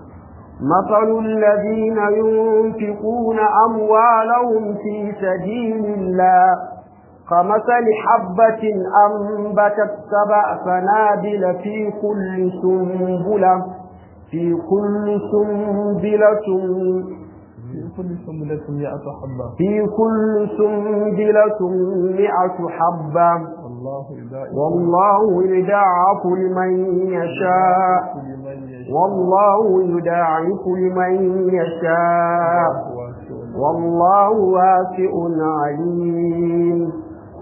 مثل الذين ينفقون أموالهم في سبيل الله كمثل حبة أنبتت سبع سنابل في كل سنبلة في كل سنبلة في كل سنبلة مئة حبة في كل سنبلة مئة حبة والله يضاعف والله يدعف لمن يشاء لمن يشاء والله يداعف لمن يشاء واسع والله واسع عليم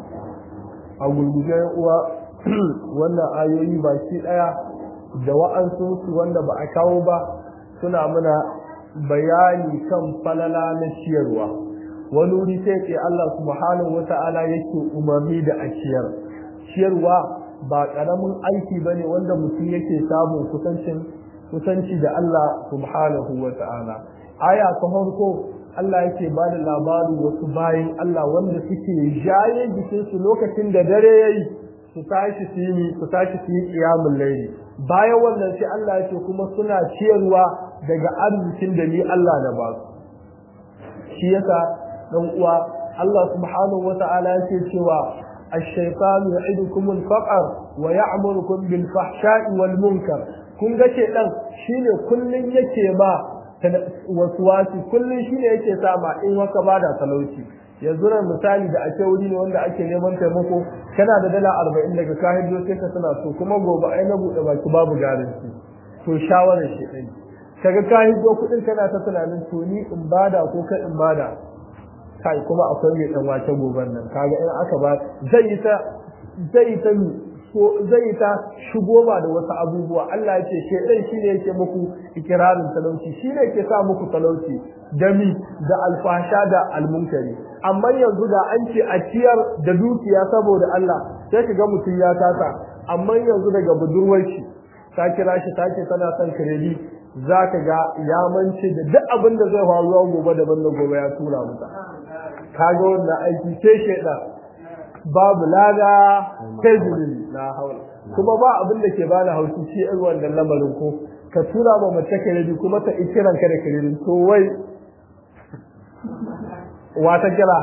a gurguje uwa wannan ayoyi baki daya da wa'ansu wanda ba a kawo ba suna mana bayani kan falala na ciyarwa wani wuri sai ce Allah subhanahu wata'ala yake umarni da a ciyar ciyarwa ba karamin aiki bane wanda mutum yake samun kusancin kusanci da Allah subhanahu wata'ala aya ta farko Allah yake ba da labarin wasu bayan Allah wanda suke jaye jikinsu lokacin da dare ya yi su tashi su yi su tashi su yi ƙiyamun laili bayan wannan sai Allah yake kuma suna ciyarwa daga arzikin da ni Allah na ba su shi yasa dan uwa Allah subhanahu wata'ala yake cewa الشيطان يعدكم الفقر ويأمركم بالفحشاء والمنكر kun ga shedan shine kullun yake ma wasuwasi kullum shi ne yake sa ma in waka bada talauci yanzu nan misali da ake wuri ne wanda ake neman taimako kana da dala arba'in daga kayan sai ka suna so kuma gobe ai na buɗe baki babu garanti to shawarar shi ɗin kaga kayan do kuɗin kana ta tunanin to ni in bada ko kai in bada kai kuma akwai mai ɗan wace goben nan kaga in aka ba zai yi ta zai yi ta so zai ta shigo ba da wasu abubuwa Allah ya ce shedan shine yake muku ikirarin talauci shine yake sa muku talauci dami da alfasha da almunkari amma yanzu da an ce a ciyar da dukiya saboda Allah sai ka ga mutum ya tata amma yanzu daga budurwar shi ta kira shi ta ce tana son kiredi za ka ga ya mance da duk abin da zai faru gobe daban da gobe ya tura mata kaga wannan aiki sai shedan babu lada kai zunubi na haula kuma ba abin da ke bani haushi shi irin wannan lamarin ko ka tura ma mace kiredi kuma ta ikiran ka da kiredi to wai wata kira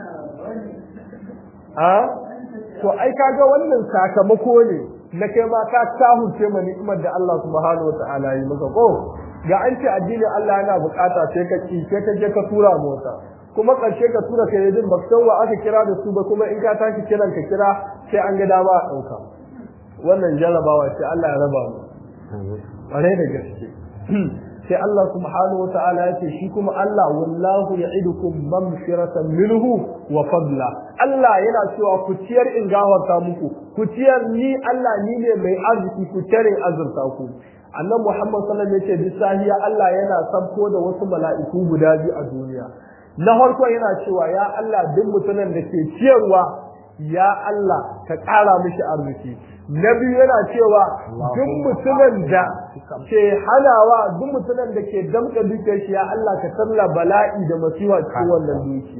a to ai kaga wannan sakamako ne na kai ma ka tahunce ma ni'imar da Allah subhanahu wataala yi maka ko ga an ce addinin Allah yana bukata sai ka ci sai ka je ka tura mota kuma ƙarshe ka tura kai din ba san wa aka kira da su ba kuma in ka tashi kiran ka kira sai an ga dama a ɗauka wannan jarabawa ce Allah ya raba mu ƙware da gaske sai Allah subhanahu wa ta'ala ya ce shi kuma Allah wallahu ya'idukum maghfiratan minhu wa fadla Allah yana cewa ku ciyar in gafarta muku ku ciyar ni Allah ni ne mai arziki ku ciyar in azurta ku annabi Muhammad sallallahu alaihi wasallam ya ce sahiya Allah yana sabko da wasu mala'iku guda biyu a duniya na farko yana cewa ya Allah duk mutumin da ke ciyarwa ya Allah ka ƙara mishi arziki na biyu yana cewa duk mutumin da ke hanawa duk mutumin da ke damka dukiyar shi ya Allah ka talla bala'i da masiwa cikin wannan duki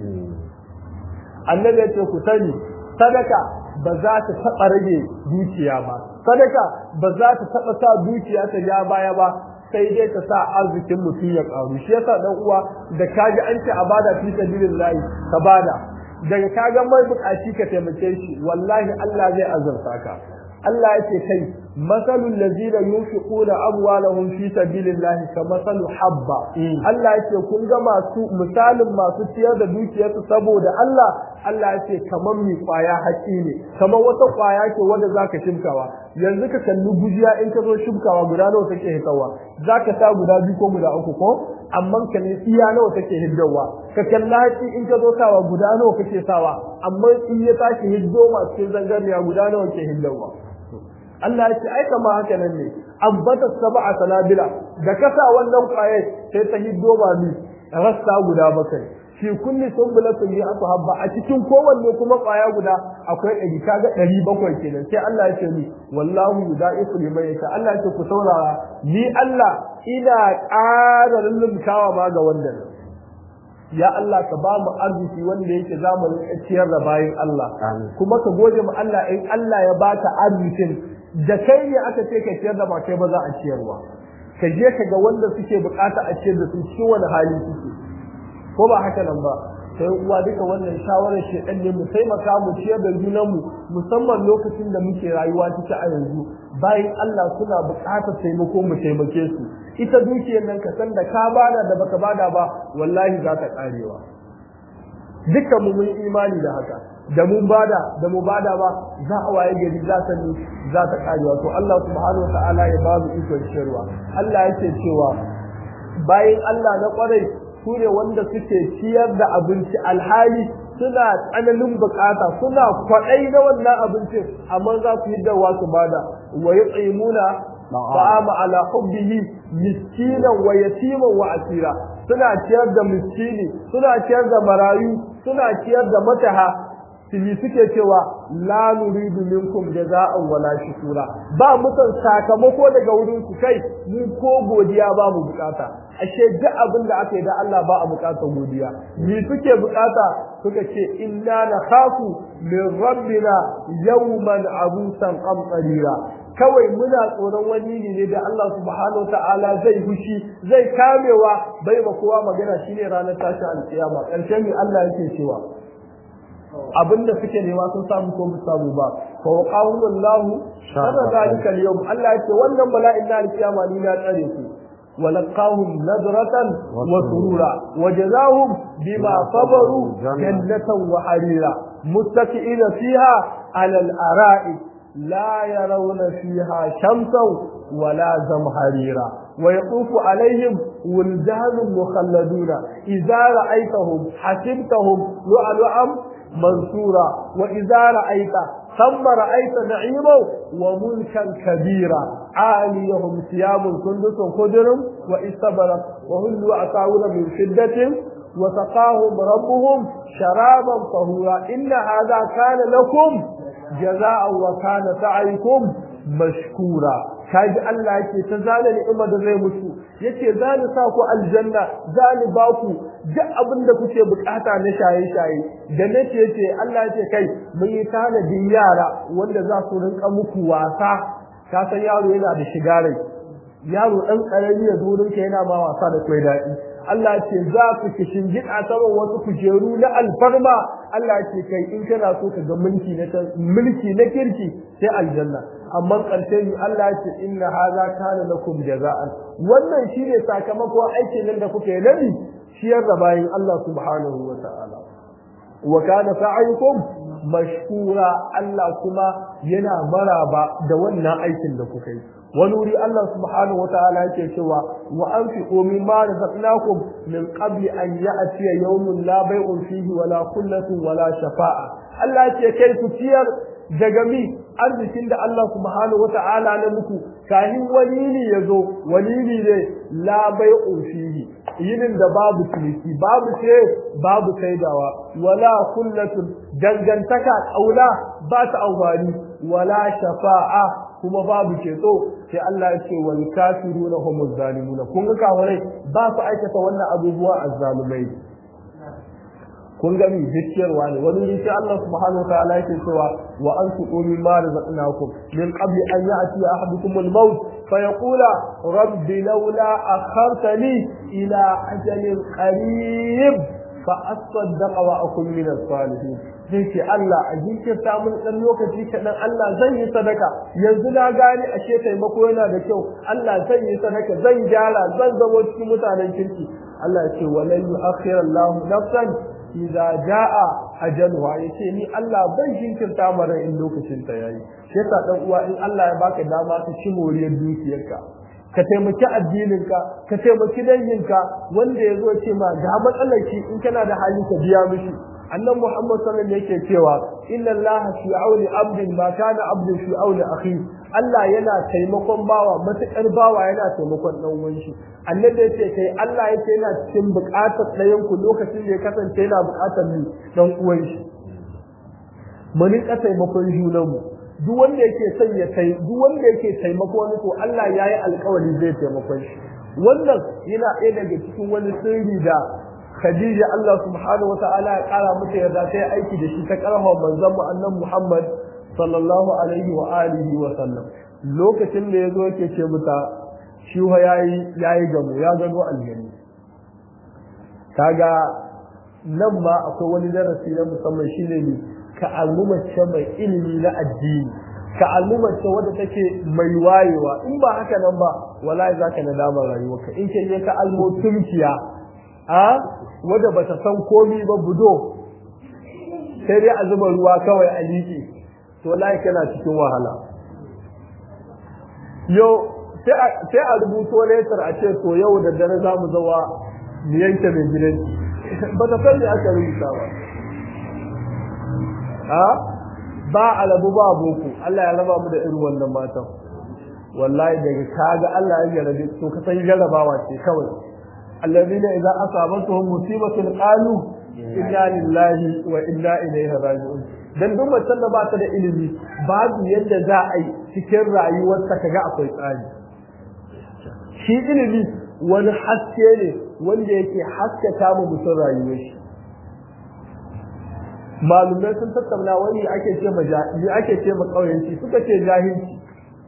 annabi ya ce ku sani sadaka ba za ta taɓa rage dukiya ba sadaka ba za ta taɓa sa dukiya ta ja baya ba sai dai ta sa arzikin mutum ya ƙaru shi yasa dan uwa da kaji an ce a bada fi sabilillahi ka bada daga kaga mai bukaci ka taimake shi wallahi Allah zai azurta ka Allah ya ce kai masalul ladina yunfiquna amwalahum fi sabilillahi ka masalu habba Allah ya ce kun ga masu misalin masu ciyar da dukiyarsu saboda Allah Allah ya ce kamar mi kwaya haƙi ne kamar wata kwaya ce wanda zaka shimkawa yanzu ka kalli gujiya in ka zo shimkawa guda nawa take hitawa zaka sa guda biyu ko guda uku ko amma ka ne iya nawa take hiddawa ka kalla haƙi in ka zo sawa guda nawa kake sawa amma in ya tashi hiddo masu cikin zangarniya guda nawa ke hiddawa Allah ya ce ai kama haka nan ne ambata sab'a sanabila da kasa wannan kwaye sai ta hiddo ba ni rasta guda bakai fi kulli sunbulatin bi habba a cikin kowanne kuma kwaya guda akwai ɗari kaga ɗari bakwai kenan sai Allah ya ce ni wallahu yudaifu liman yasha Allah ya ce ku saurara ni Allah ina ƙara lullumkawa ma ga wannan ya Allah ka ba mu arziki wanda yake zamanin ciyar da bayin Allah kuma ka gode mu Allah in Allah ya baka arzikin da kai ne aka ce ka ciyar da ba kai ba za a ciyarwa ka je ka ga wanda suke bukata a ciyar da su cikin wani hali suke ko ba haka nan ba sai uwa duka wannan shawarar shedan ne mu taimaka mu ciyar da junan mu musamman lokacin da muke rayuwa ciki a yanzu bayan Allah suna bukatar taimako mu taimake su ita dukiyar nan ka san da ka bada da baka bada ba wallahi za ka karewa dukkan mu mun imani da haka da mun bada da mu bada ba za a waye gari za ta ni za ta karewa to Allah subhanahu wa ta'ala ya ba mu ikon shirwa Allah yake cewa bayan Allah na kwarai su ne wanda suke ciyar da abinci alhali suna tsananin bukata suna kwaɗai na wannan abincin amma za su yi dawa su bada wa yut'imuna ta'ama ala hubbihi miskinan wa yatiman wa asira suna ciyar da miskini suna ciyar da marayu suna ciyar da mataha tili suke cewa la nuridu minkum jaza'an wala shukura ba mutan sakamako daga wurin ku kai mu ko godiya ba mu bukata ashe duk abin da aka yi da Allah ba a bukatar godiya ni suke bukata suka ce inna nakhafu min rabbina yawman abusan qamtarira kawai muna tsoron wani ne da Allah subhanahu wa ta'ala zai fushi zai kamewa bai ba kowa magana shine ranar tashin alkiyama karshen mi Allah yake cewa abinda suke nema sun samu ko mu samu ba fa waqahu wallahu sharra zalika al-yawm Allah yake wannan bala'in na alkiyama ni na tsare ku ولقاهم نظرة وسرورا وجزاهم بما صبروا جنة وحريرا متكئين فيها على الأرائك لا يرون فيها شمسا ولا زمهريرا ويطوف عليهم ولدان مخلدون إذا رأيتهم حسبتهم لؤلؤا منصورا وإذا رأيت ثم رأيت نعيما وملكا كبيرا عاليهم ثياب سندس خضر واستبرق وهلوا عساور من شدة وسقاهم ربهم شرابا طهورا إن هذا كان لكم جزاء وكان سعيكم مشكورا kaji Allah yake ta zana ni'ima da zai mutu yace za ni sa ku aljanna za ni ba ku duk abin da kuke bukata na shaye-shaye da nace yace Allah yace kai mun yi tanadin yara wanda za su rinka muku wasa ka san yaro yana da shiga rai yaro dan karami ya zo rinka yana ma wasa da kai daɗi Allah ce za ku kishin gida saman wasu kujeru na alfarma Allah ce kai in kana so ka ga mulki na mulki na kirki sai aljanna amma ƙarshe ni Allah ce inna hadha kana lakum jaza'an wannan shine sakamakon aikin nan da kuke nabi ciyar da bayin Allah subhanahu wa ta'ala wa kana sa'ayukum mashkura Allah kuma yana maraba da wannan aikin da kuka yi wani wuri Allah subhanahu wa ta'ala yake cewa wa anfiqu mimma razaqnakum min qabli an ya'tiya yawmun la bay'un fihi wala khullatun wala shafa'a Allah ce kai ku ciyar daga mi arzikin da Allah subhanahu wa ta'ala na muku kahin wani ne yazo wani ne la bay'un fihi yinin da babu ciniki babu ce babu saidawa wala khullatun dangantaka kaula ba ta amfani wala shafa'a kuma babu ceto sai Allah ya ce wal kafiruna humuz zalimuna kun ga kafirai ba su aikata wannan abubuwa azzalumai kun ga mi zikiyarwa ne wani ne sai Allah subhanahu wa ta'ala yake cewa wa anfiqu mimma razaqnakum min qabli an ya'ti ahadukum al-maut fa yaqula rabbi laula akhartani ila ajalin qarib fa asaddaqa wa akun min as-salihin zai ce Allah a jinkirta mun dan lokaci kaɗan Allah zan yi sadaka yanzu na gane ashe taimako yana da kyau Allah zan yi sadaka zan gyara zan zama cikin mutanen kirki Allah ya ce walan yu'akhkhira Allahu nafsan idza jaa ajalha yace ni Allah ban jinkirta mara in lokacin ta yayi sai yasa dan uwa in Allah ya baka dama ka ci moriyar dukiyarka ka taimaki addininka ka taimaki danginka wanda ya zo ce ma ga matsalar shi in kana da hali ka biya mishi annan Muhammad sallallahu alaihi yake cewa inna Allah fi auni abdin ma kana abdin fi auni akhi Allah yana taimakon bawa matakar bawa yana taimakon dan uwan shi annabi yace kai Allah yace yana cikin buƙatar ɗayan ku lokacin da ya kasance yana buƙatar ni dan uwan shi mun ka taimakon junan mu duk wanda yake son ya tai duk wanda yake taimako wani to Allah yayi alƙawari zai taimakon shi wannan yana ɗaya daga cikin wani sirri da Khadija Allah subhanahu wa ta'ala ya kara mata yarda ta yi aiki da shi ta karfa manzon mu annan Muhammad sallallahu alaihi wa alihi wa sallam lokacin da yazo yake ce mata shi fa yayi yayi gamo ya gano aljani kaga nan ma akwai wani darasi na musamman shine ne ka al'ummace mai ilimi na addini ka al'ummace wadda take mai wayewa in ba haka nan ba wallahi zaka nadama rayuwarka in ke ka almotumkiya a wadda ba ta san komi ba budo sai dai a zuba ruwa kawai a liƙe to wallahi kana cikin wahala yau sai a rubuto letter a ce to yau da dare za mu zawa mu yanke mai gidan ba ta san me aka rubuta ba a ba alabu ba boko Allah ya raba mu da irin wannan matan wallahi daga kaga Allah ya jarabe to ka san jarabawa ce kawai الذين إذا أصابتهم مصيبة قالوا إنا لله وإنا إليه راجعون dan duk macen da ba ta da ilimi babu yadda za a yi cikin rayuwarta kaga akwai tsari shi ilimi wani haske ne wanda yake haskaka mu mutum rayuwar shi malumai sun tattauna wani ake ce ma ake ce ma kauyanci suka ce jahilci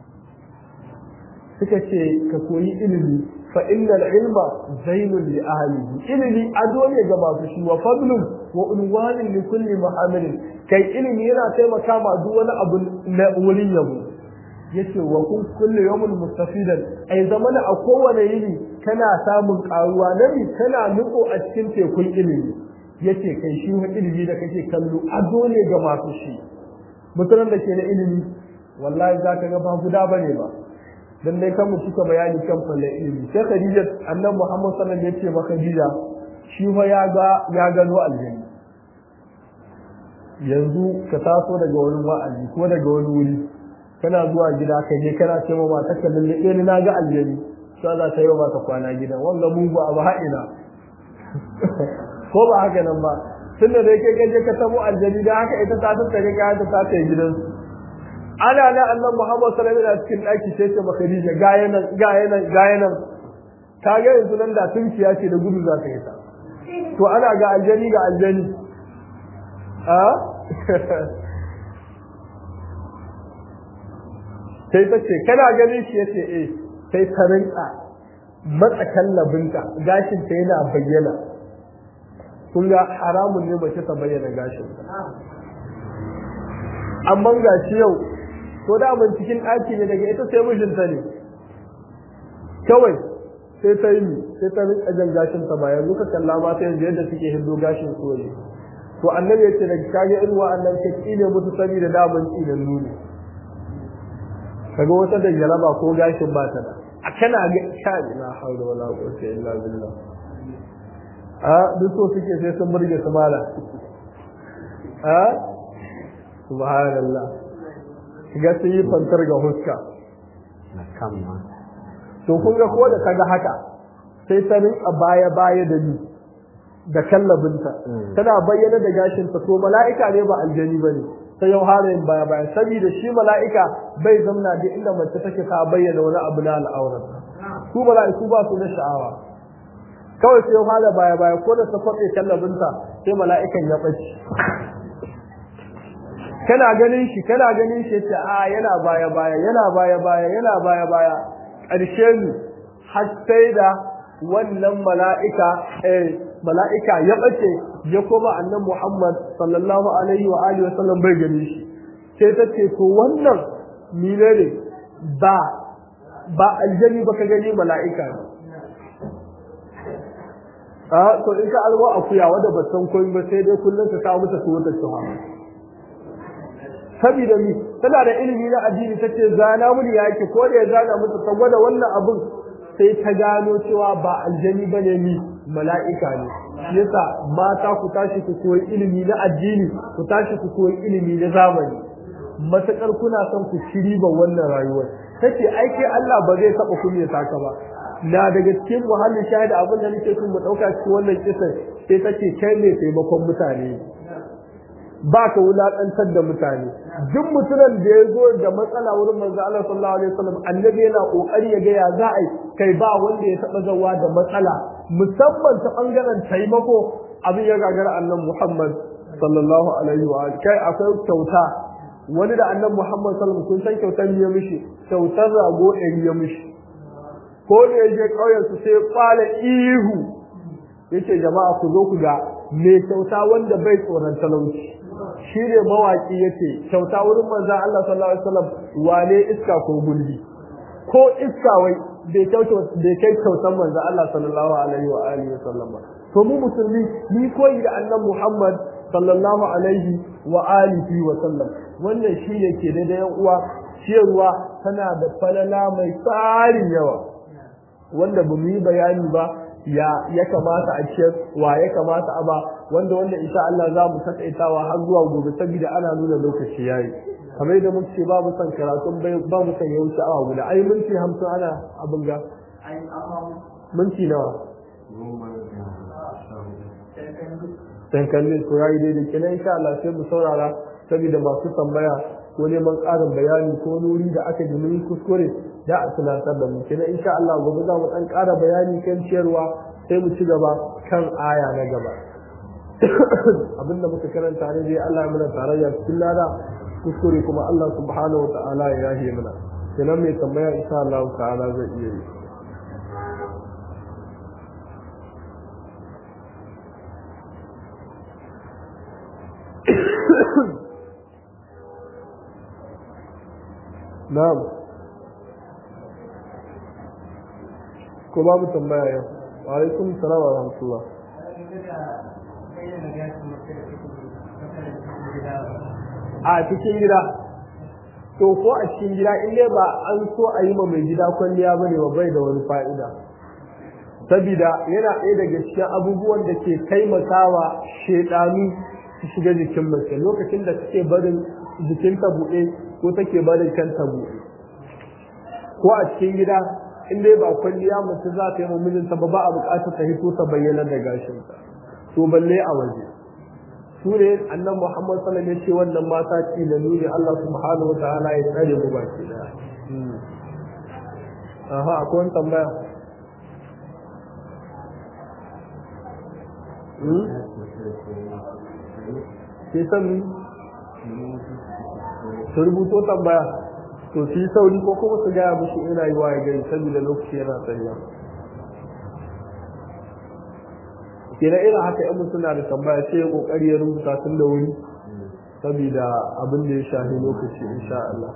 suka ce ka koyi ilimi fa innal ilma zainun li ahlihi ilimi ado ne ga masu shi wa fadlun wa unwanin li kulli muhammadin kai ilimi yana taimaka ma duk wani abu na wurin yabo yace wa kun kullu yawmin mustafidan ai zamana a kowane yini kana samun karuwa nabi kana nutso a cikin tekun ilimi yace kai shi ilimi da kake kallo ado ne ga masu shi mutanen da ke da ilimi wallahi zaka ga ba guda bane ba dan dai kan mu cika bayani kan fallan ilimi sai Khadija annabi Muhammad sallallahu alaihi wasallam ya ce ma Khadija shi fa ya ga ya gano aljanna yanzu ka taso daga wani wa'azi ko daga wani wuri kana zuwa gida ka je kana ce ma mata ka lalle ni na ga aljanni sai za ta yi ba ta kwana gidan wanga mu ba abu haɗina ko ba haka nan ba tunda da yake gaje ka tabo aljanni da haka ita ta tattare ka ta ta kai gidansu ana na annan Muhammad sallallahu alaihi wasallam cikin daki sai ce maka Khadija ga yanan ga yanan ga yanan ka ga yanzu nan da tunkiya ce da gudu za ta yi ta to ana ga aljani ga aljani a sai ta ce kana ganin shi yace eh sai ta rinka matsa kallabinta gashin ta yana bayyana kun ga haramun ne mace ta bayyana gashin amma gashi yau ko da mun cikin ɗaki ne daga ita sai mijinta ne kawai sai ta yi sai ta rinka jan gashin ta ba yanzu ka kalla mata yanzu yadda suke hindo gashin soye to annabi ya ce daga kage irin wa'annan ka kine musu sani da daman tsinan nuni kaga wata da jaraba ko gashin ba ta da a kana ga sha ina haula wala quwwata illa billah a duk so suke sai sun burge su mala a subhanallah ga sun yi fantar ga huska na kama to kun ga ko da kaga haka sai ta rinka baya baya da ni da kallabinta tana bayyana da gashinta to mala'ika ne ba aljani bane sai yau halayen baya baya saboda shi mala'ika bai zamna da inda mace take ta bayyana wani abu na al'aurar su mala'iku ba su da sha'awa kawai sai yau hala baya baya ko da ta kwaɓe kallabinta sai mala'ikan ya ɓace kana ganin shi kana ganin shi ce a yana baya baya yana baya baya yana baya baya ƙarshe ne har sai da wannan mala'ika eh mala'ika ya bace ya koma annan Muhammad sallallahu alaihi wa alihi wa sallam bai gani shi sai ta ce to wannan mine ne ba ba aljani ba ka gani mala'ika ne a to in ka alwa akuya wadda ba san koyi ba sai dai kullum ka kawo mata su wata shuha saboda mi tana da ilimi na addini tace zana muni yake ko da ya zana mata ta gwada wannan abun sai ta gano cewa ba aljani bane ni mala'ika ne yasa mata ku tashi ku koyi ilimi na addini ku tashi ku koyi ilimi na zamani matakar kuna son ku ci riba wannan rayuwar tace ai kai Allah ba zai taba kunya taka ba na daga cikin muhallin shahida abin da nake son mu dauka cikin wannan kisan sai tace kai ne taimakon mutane ba ka wulaƙantar da mutane duk mutumin da ya zo da matsala wurin manzo Allah sallallahu alaihi wasallam annabi yana kokari ya ga ya za a kai ba wanda ya taba zawa da matsala musamman ta bangaren taimako abin ya gagara annabi Muhammad sallallahu alaihi wa kai akwai kyauta wani da annabi Muhammad sallallahu alaihi kun san kyautar ya mishi kyautar rago ɗari ya mishi ko da ya je ƙauyen su sai kwala ihu yace jama'a ku zo ku ga me kyauta wanda bai tsoron talauci shi ne mawaƙi yace kyauta wurin manzon Allah sallallahu alaihi wasallam wane iska ko gulbi ko iska wai bai kyauta bai kai kyautan manzon Allah sallallahu alaihi wa alihi wasallam ba to mu musulmi ni koyi da annabi Muhammad sallallahu alaihi wa alihi wa sallam wannan shine ke da yan uwa ciyarwa tana da falala mai tsarin yawa wanda ba mu yi bayani ba ya ya kamata a ciyar wa ya kamata a ba wanda wanda insha Allah za mu takaitawa har zuwa gobe saboda ana nuna lokaci yayi kamar yadda muka ce babu son karatun ba mu son ya wuce awa guda ai minti hamsin ana abin ga minti nawa tankalin ko yayi daidai kenan insha Allah sai mu saurara saboda masu tambaya ko neman ƙarin bayani ko nuri da aka ji mun kuskure da a tunatar da mu kenan insha Allah gobe za mu dan ƙara bayani kan ciyarwa sai mu ci gaba kan aya na gaba abinda muka karanta ne dai Allah ya mana tarayya cikin lada kuskure kuma Allah subhanahu wa ta'ala ya yahe mana kenan mai tambaya insha Allah ta'ala zai iya yi na'am ko babu tambaya yau wa alaikum salam wa rahmatullah a cikin gida to ko a cikin gida in dai ba an so a yi ma mai gida kwalliya bane ba bai da wani fa'ida sabida yana ɗaya daga cikin abubuwan da ke taimakawa shedanu su shiga jikin mace lokacin da take barin jikinta buɗe ko take barin kanta buɗe ko a cikin gida in dai ba kwalliya mace za ta yi mijinta ba ba a buƙatar ta hito ta bayyana da gashinta to balle a waje su ne annan muhammad sallam ya ce wannan mata ci da nuni allah subhanahu wa ta'ala ya tsare mu baki daya aha akwai wani tambaya ke san su rubuto tambaya to su yi sauri ko kuma su gaya mushi ina yi wa ya gari saboda lokaci yana tsariya kenan irin haka yan mutum na da tambaya sai ya kokari ya rubuta tun da wuri saboda abin da ya shafi lokaci insha Allah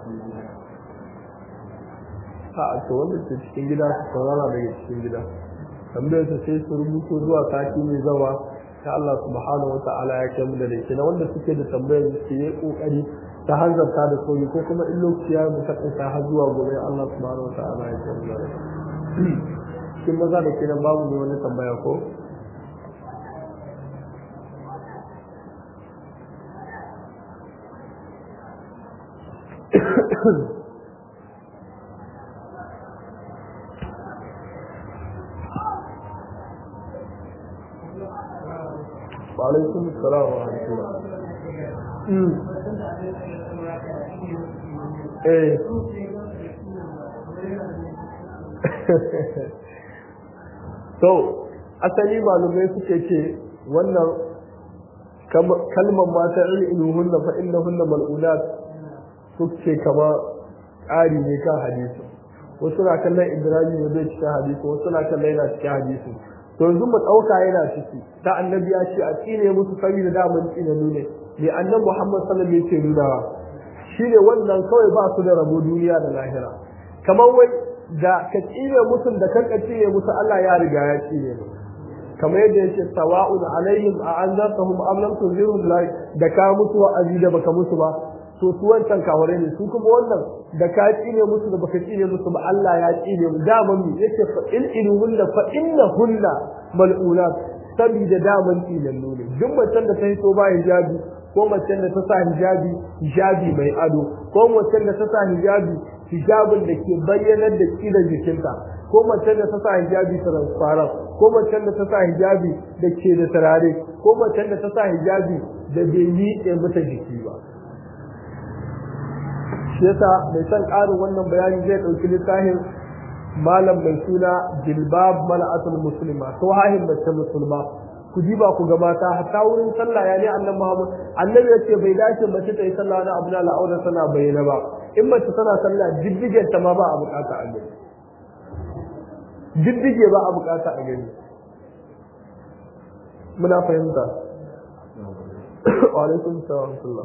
a to wanda ke cikin gida su saurara daga cikin gida tambayar su sai su rubuto zuwa sati mai zawa ta Allah subhanahu wa ta'ala ya kai mu da laifi na wanda suke da tambayar su yi kokari ta hanzarta da sauri ko kuma in lokaci ya mu ta har zuwa gobe Allah subhanahu wa ta'ala ya kai mu da laifi kin maza da kenan babu ne wani tambaya ko وعليكم السلام ورحمة الله ايه to asali malumai suke ce wannan kalmar mata ilmuhunna fa innahunna mal'unat suke kama ƙari ne kan hadisi wasu na kallon ibrahim ne zai cikin hadisi wasu na kallon yana cikin hadisi to yanzu mu ɗauka yana ciki ta annabi ya ce a tsine musu saboda da mun tsine nune ne annabi muhammad sallallahu alaihi wasallam yake nunawa shine wannan kawai ba su da rabo duniya da lahira kamar wai da ka tsine musu da kan ka tsine musu Allah ya riga ya tsine mu kamar yadda yake sawa'un alaihim a anzartahum am lam tunzirhum la da ka musu wa'azi da baka musu ba to su wancan kaware ne su kuma wannan da ka tsine musu da baka tsine musu ba Allah ya tsine mu daman mi yake fa in iluhunna fa innahunna mal'unat sabida daman tsinan ne duk macen da ta hito ba hijabi ko macen da ta sa hijabi hijabi mai ado ko macen da ta sa hijabi hijabin da ke bayyanar da kidan jikinta ko macen da ta sa hijabi transparent ko macen da ta sa hijabi da ke da turare ko macen da ta sa hijabi da bai yi mata jiki ba shi yasa mai son ƙarin wannan bayani zai ɗauki littafin malam mai suna jilbab mala'atul muslima to hahin mace musulma ku ji ba ku ga mata hatta wurin sallah ya ne annabi Muhammad annabi ya ce bai dace mace ta yi sallah na abu na la'aurar tana bayyana ba in mace tana sallah diddigen ta ma ba a bukata a gani diddige ba a bukata a gani muna fahimta wa alaikum salam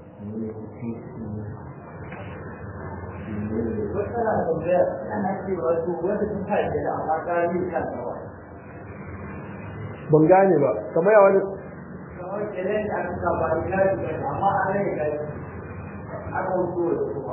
tana tambaya ana cewa to wanda sun haɗe da amma ƙari kan ba. ban gane ba kamar ya wani Kamar kenan da aka sa ba ina da gani amma an rage gani. Aka wuce da kuma.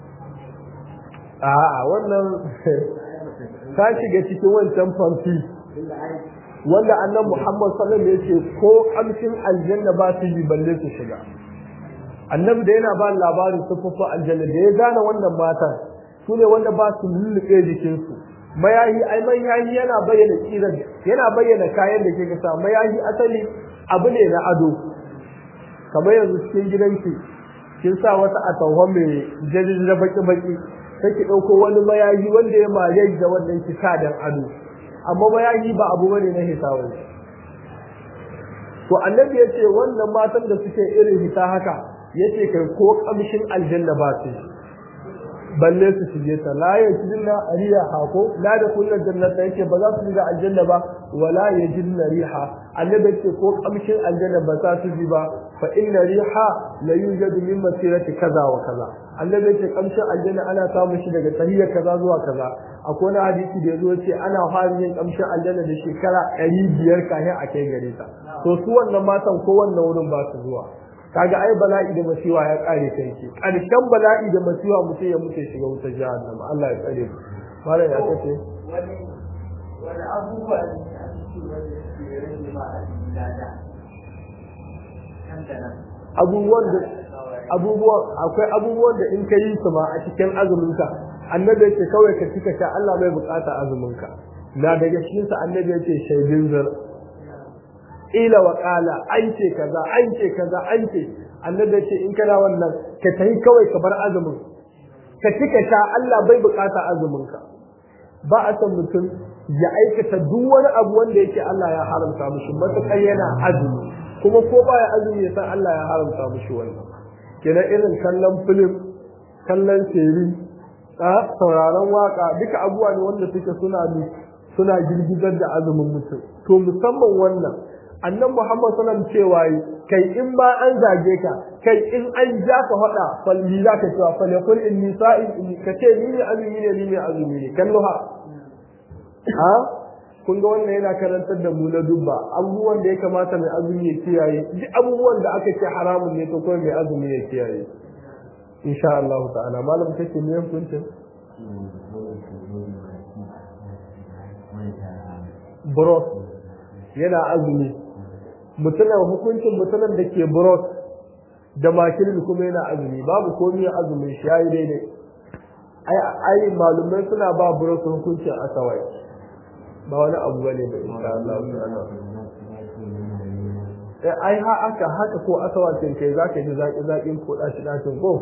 a'a wannan ta shiga cikin wancan fanfi wanda annan Muhammad sallallahu alaihi wasallam yace ko kamshin aljanna ba su yi balle su shiga annabi da yana ba labarin sufufin aljanna da ya gane wannan matan su ne wanda ba su lulluɓe jikinsu mayahi ai mayahi yana bayyana kiran yana bayyana kayan da ke kasa mayahi asali abu ne na ado kamar yanzu cikin gidanki kin sa wata atanwa mai jajjaja baki baki sai ki ɗauko wani mayahi wanda ya maye da wannan ki sa dan ado amma mayahi ba abu bane na hisawa to annabi ya ce wannan matan da suke irin hita haka yace kai ko kamshin aljanna ba su balle su shige ta la yajidna riha ko la da kullun jannata yake ba za su shiga aljanna ba wala yajidna riha annabi yace ko kamshin aljanna ba za su ji ba fa inna riha la yujadu min masirati kaza wa kaza annabi yace kamshin aljanna ana samun shi daga tahiyya kaza zuwa kaza akwai wani hadisi da yazo yace ana fara yin kamshin aljanna da shekara 500 kafin a kai gare ta to su wannan matan ko wannan wurin ba su zuwa kaga ai bala'i da masiwa ya kare kai ce karshen bala'i da masiwa mutum ya mutu shiga wutar jahannama Allah ya tsare mu malam ya kace Wani wani abubuwa ne da ake ce wanda ke rage ma a cikin lada. Kan da nan. abubuwan da abubuwan akwai abubuwan da in ka yi su ma a cikin azumin ka annabi ya ce kawai ka cika sha Allah bai bukata azumin ka na daga cikin sa annabi ya ce shaidin zar ila wa qala an ce kaza an ce kaza an ce annabi ya ce in kana wannan ka tayi kawai ka bar azumin ka cika sha Allah bai bukata azumin ka ba a san mutum ya aikata duk wani abu wanda yake Allah ya haramta mishi matuƙar yana azumi kuma ko baya azumi ya san Allah ya haramta mishi wannan kenan irin kallon film kallon seri a sauraron waka duka abubuwa ne wanda suke suna suna girgizar da azumin mutum to musamman wannan annan Muhammad sallallahu cewa yi kai in ba an zage ka kai in an ja ka faɗa falli za ka cewa fal yakul inni sa'in inni ka ce ni ne azumi ne ni ne azumi ne kallo ha ha kun ga wannan yana karantar da mu na dubba abubuwan da ya kamata mai azumi ya kiyaye duk abubuwan da aka ce haramun ne to kawai mai azumi ya kiyaye insha Allah ta'ala malam kake ne hukuncin bros yana azumi mutumin hukuncin mutumin da ke bros da makilin kuma yana azumi babu komai azumin shi yayi daidai ai ai malumai suna ba bros hukuncin asawai ba wani abu bane ba insha Allah ta'ala eh ai ha aka haka ko asawacin kai zaka ji zaki zakin ko dashi dashin ko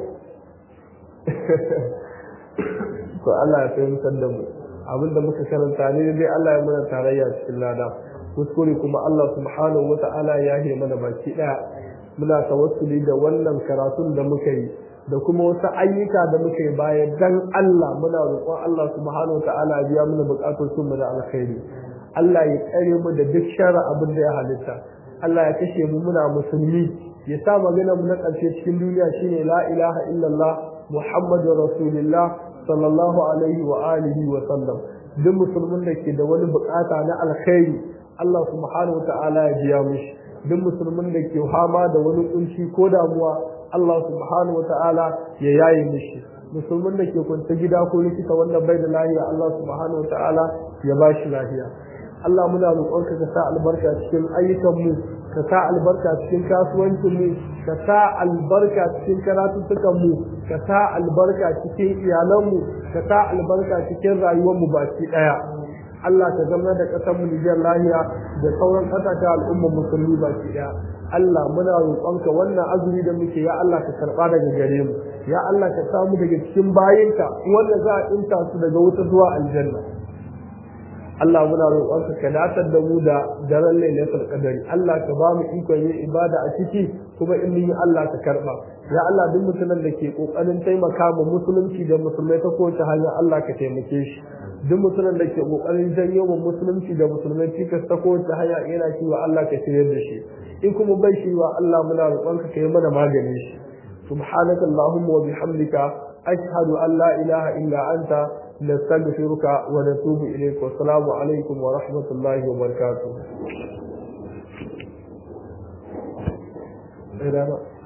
to Allah ya fahimtar da mu abinda muka karanta ne dai Allah ya mana tarayya cikin lada kuskure kuma Allah subhanahu wata'ala ya yi mana baki daya muna tawassuli da wannan karatun da muka yi da kuma wasu ayyuka da muka yi bayan dan Allah muna roƙon Allah subhanahu wata'ala ya biya mana bukatun mu da alkhairi Allah ya tsare mu da duk shara abin da ya halitta Allah ya kashe mu muna musulmi ya sa magana mu na ƙarshe cikin duniya shine la ilaha illallah muhammadur rasulullah sallallahu alaihi wa alihi wa sallam duk musulmin da ke da wani bukata na alkhairi Allah subhanahu wata'ala ya biya mishi duk musulmin da ke fama da wani kunci ko damuwa Allah subhanahu wata'ala ya yaye mishi musulmin da ke kwanta gida ko likita wanda bai da lafiya Allah subhanahu wata'ala ya ba shi lafiya Allah muna roƙonka ka sa albarka cikin ayyukanmu ka sa albarka cikin kasuwancinmu ka sa albarka cikin karatuttukanmu ka sa albarka cikin iyalanmu ka sa albarka cikin rayuwarmu baki ɗaya Allah ka zama da ƙasar mu Nijar lahiya da sauran ƙasashen al'ummar musulmi baki ɗaya Allah muna roƙonka wannan azumi da muke ya Allah ka karɓa daga gare mu ya Allah ka samu daga cikin bayinka wanda za a inta su daga wuta zuwa aljanna Allah muna roƙonka ka datar da mu da daren lailatul qadari Allah ka ba mu ikon yin ibada a ciki kuma in yi Allah ka karba ya Allah duk mutumin da ke kokarin taimaka ma musulunci da musulmai ta kowace hanya Allah ka taimake shi duk mutumin da ke kokarin janyo ma musulunci da musulmai cikas ta kowace hanya yana cewa Allah ka shirye da shi in kuma bai shi wa Allah muna roƙonka ka yi mana maganin shi subhanaka allahumma wa bihamdika ashhadu an la ilaha illa anta نستغفرك ونتوب إليك والسلام عليكم ورحمة الله وبركاته.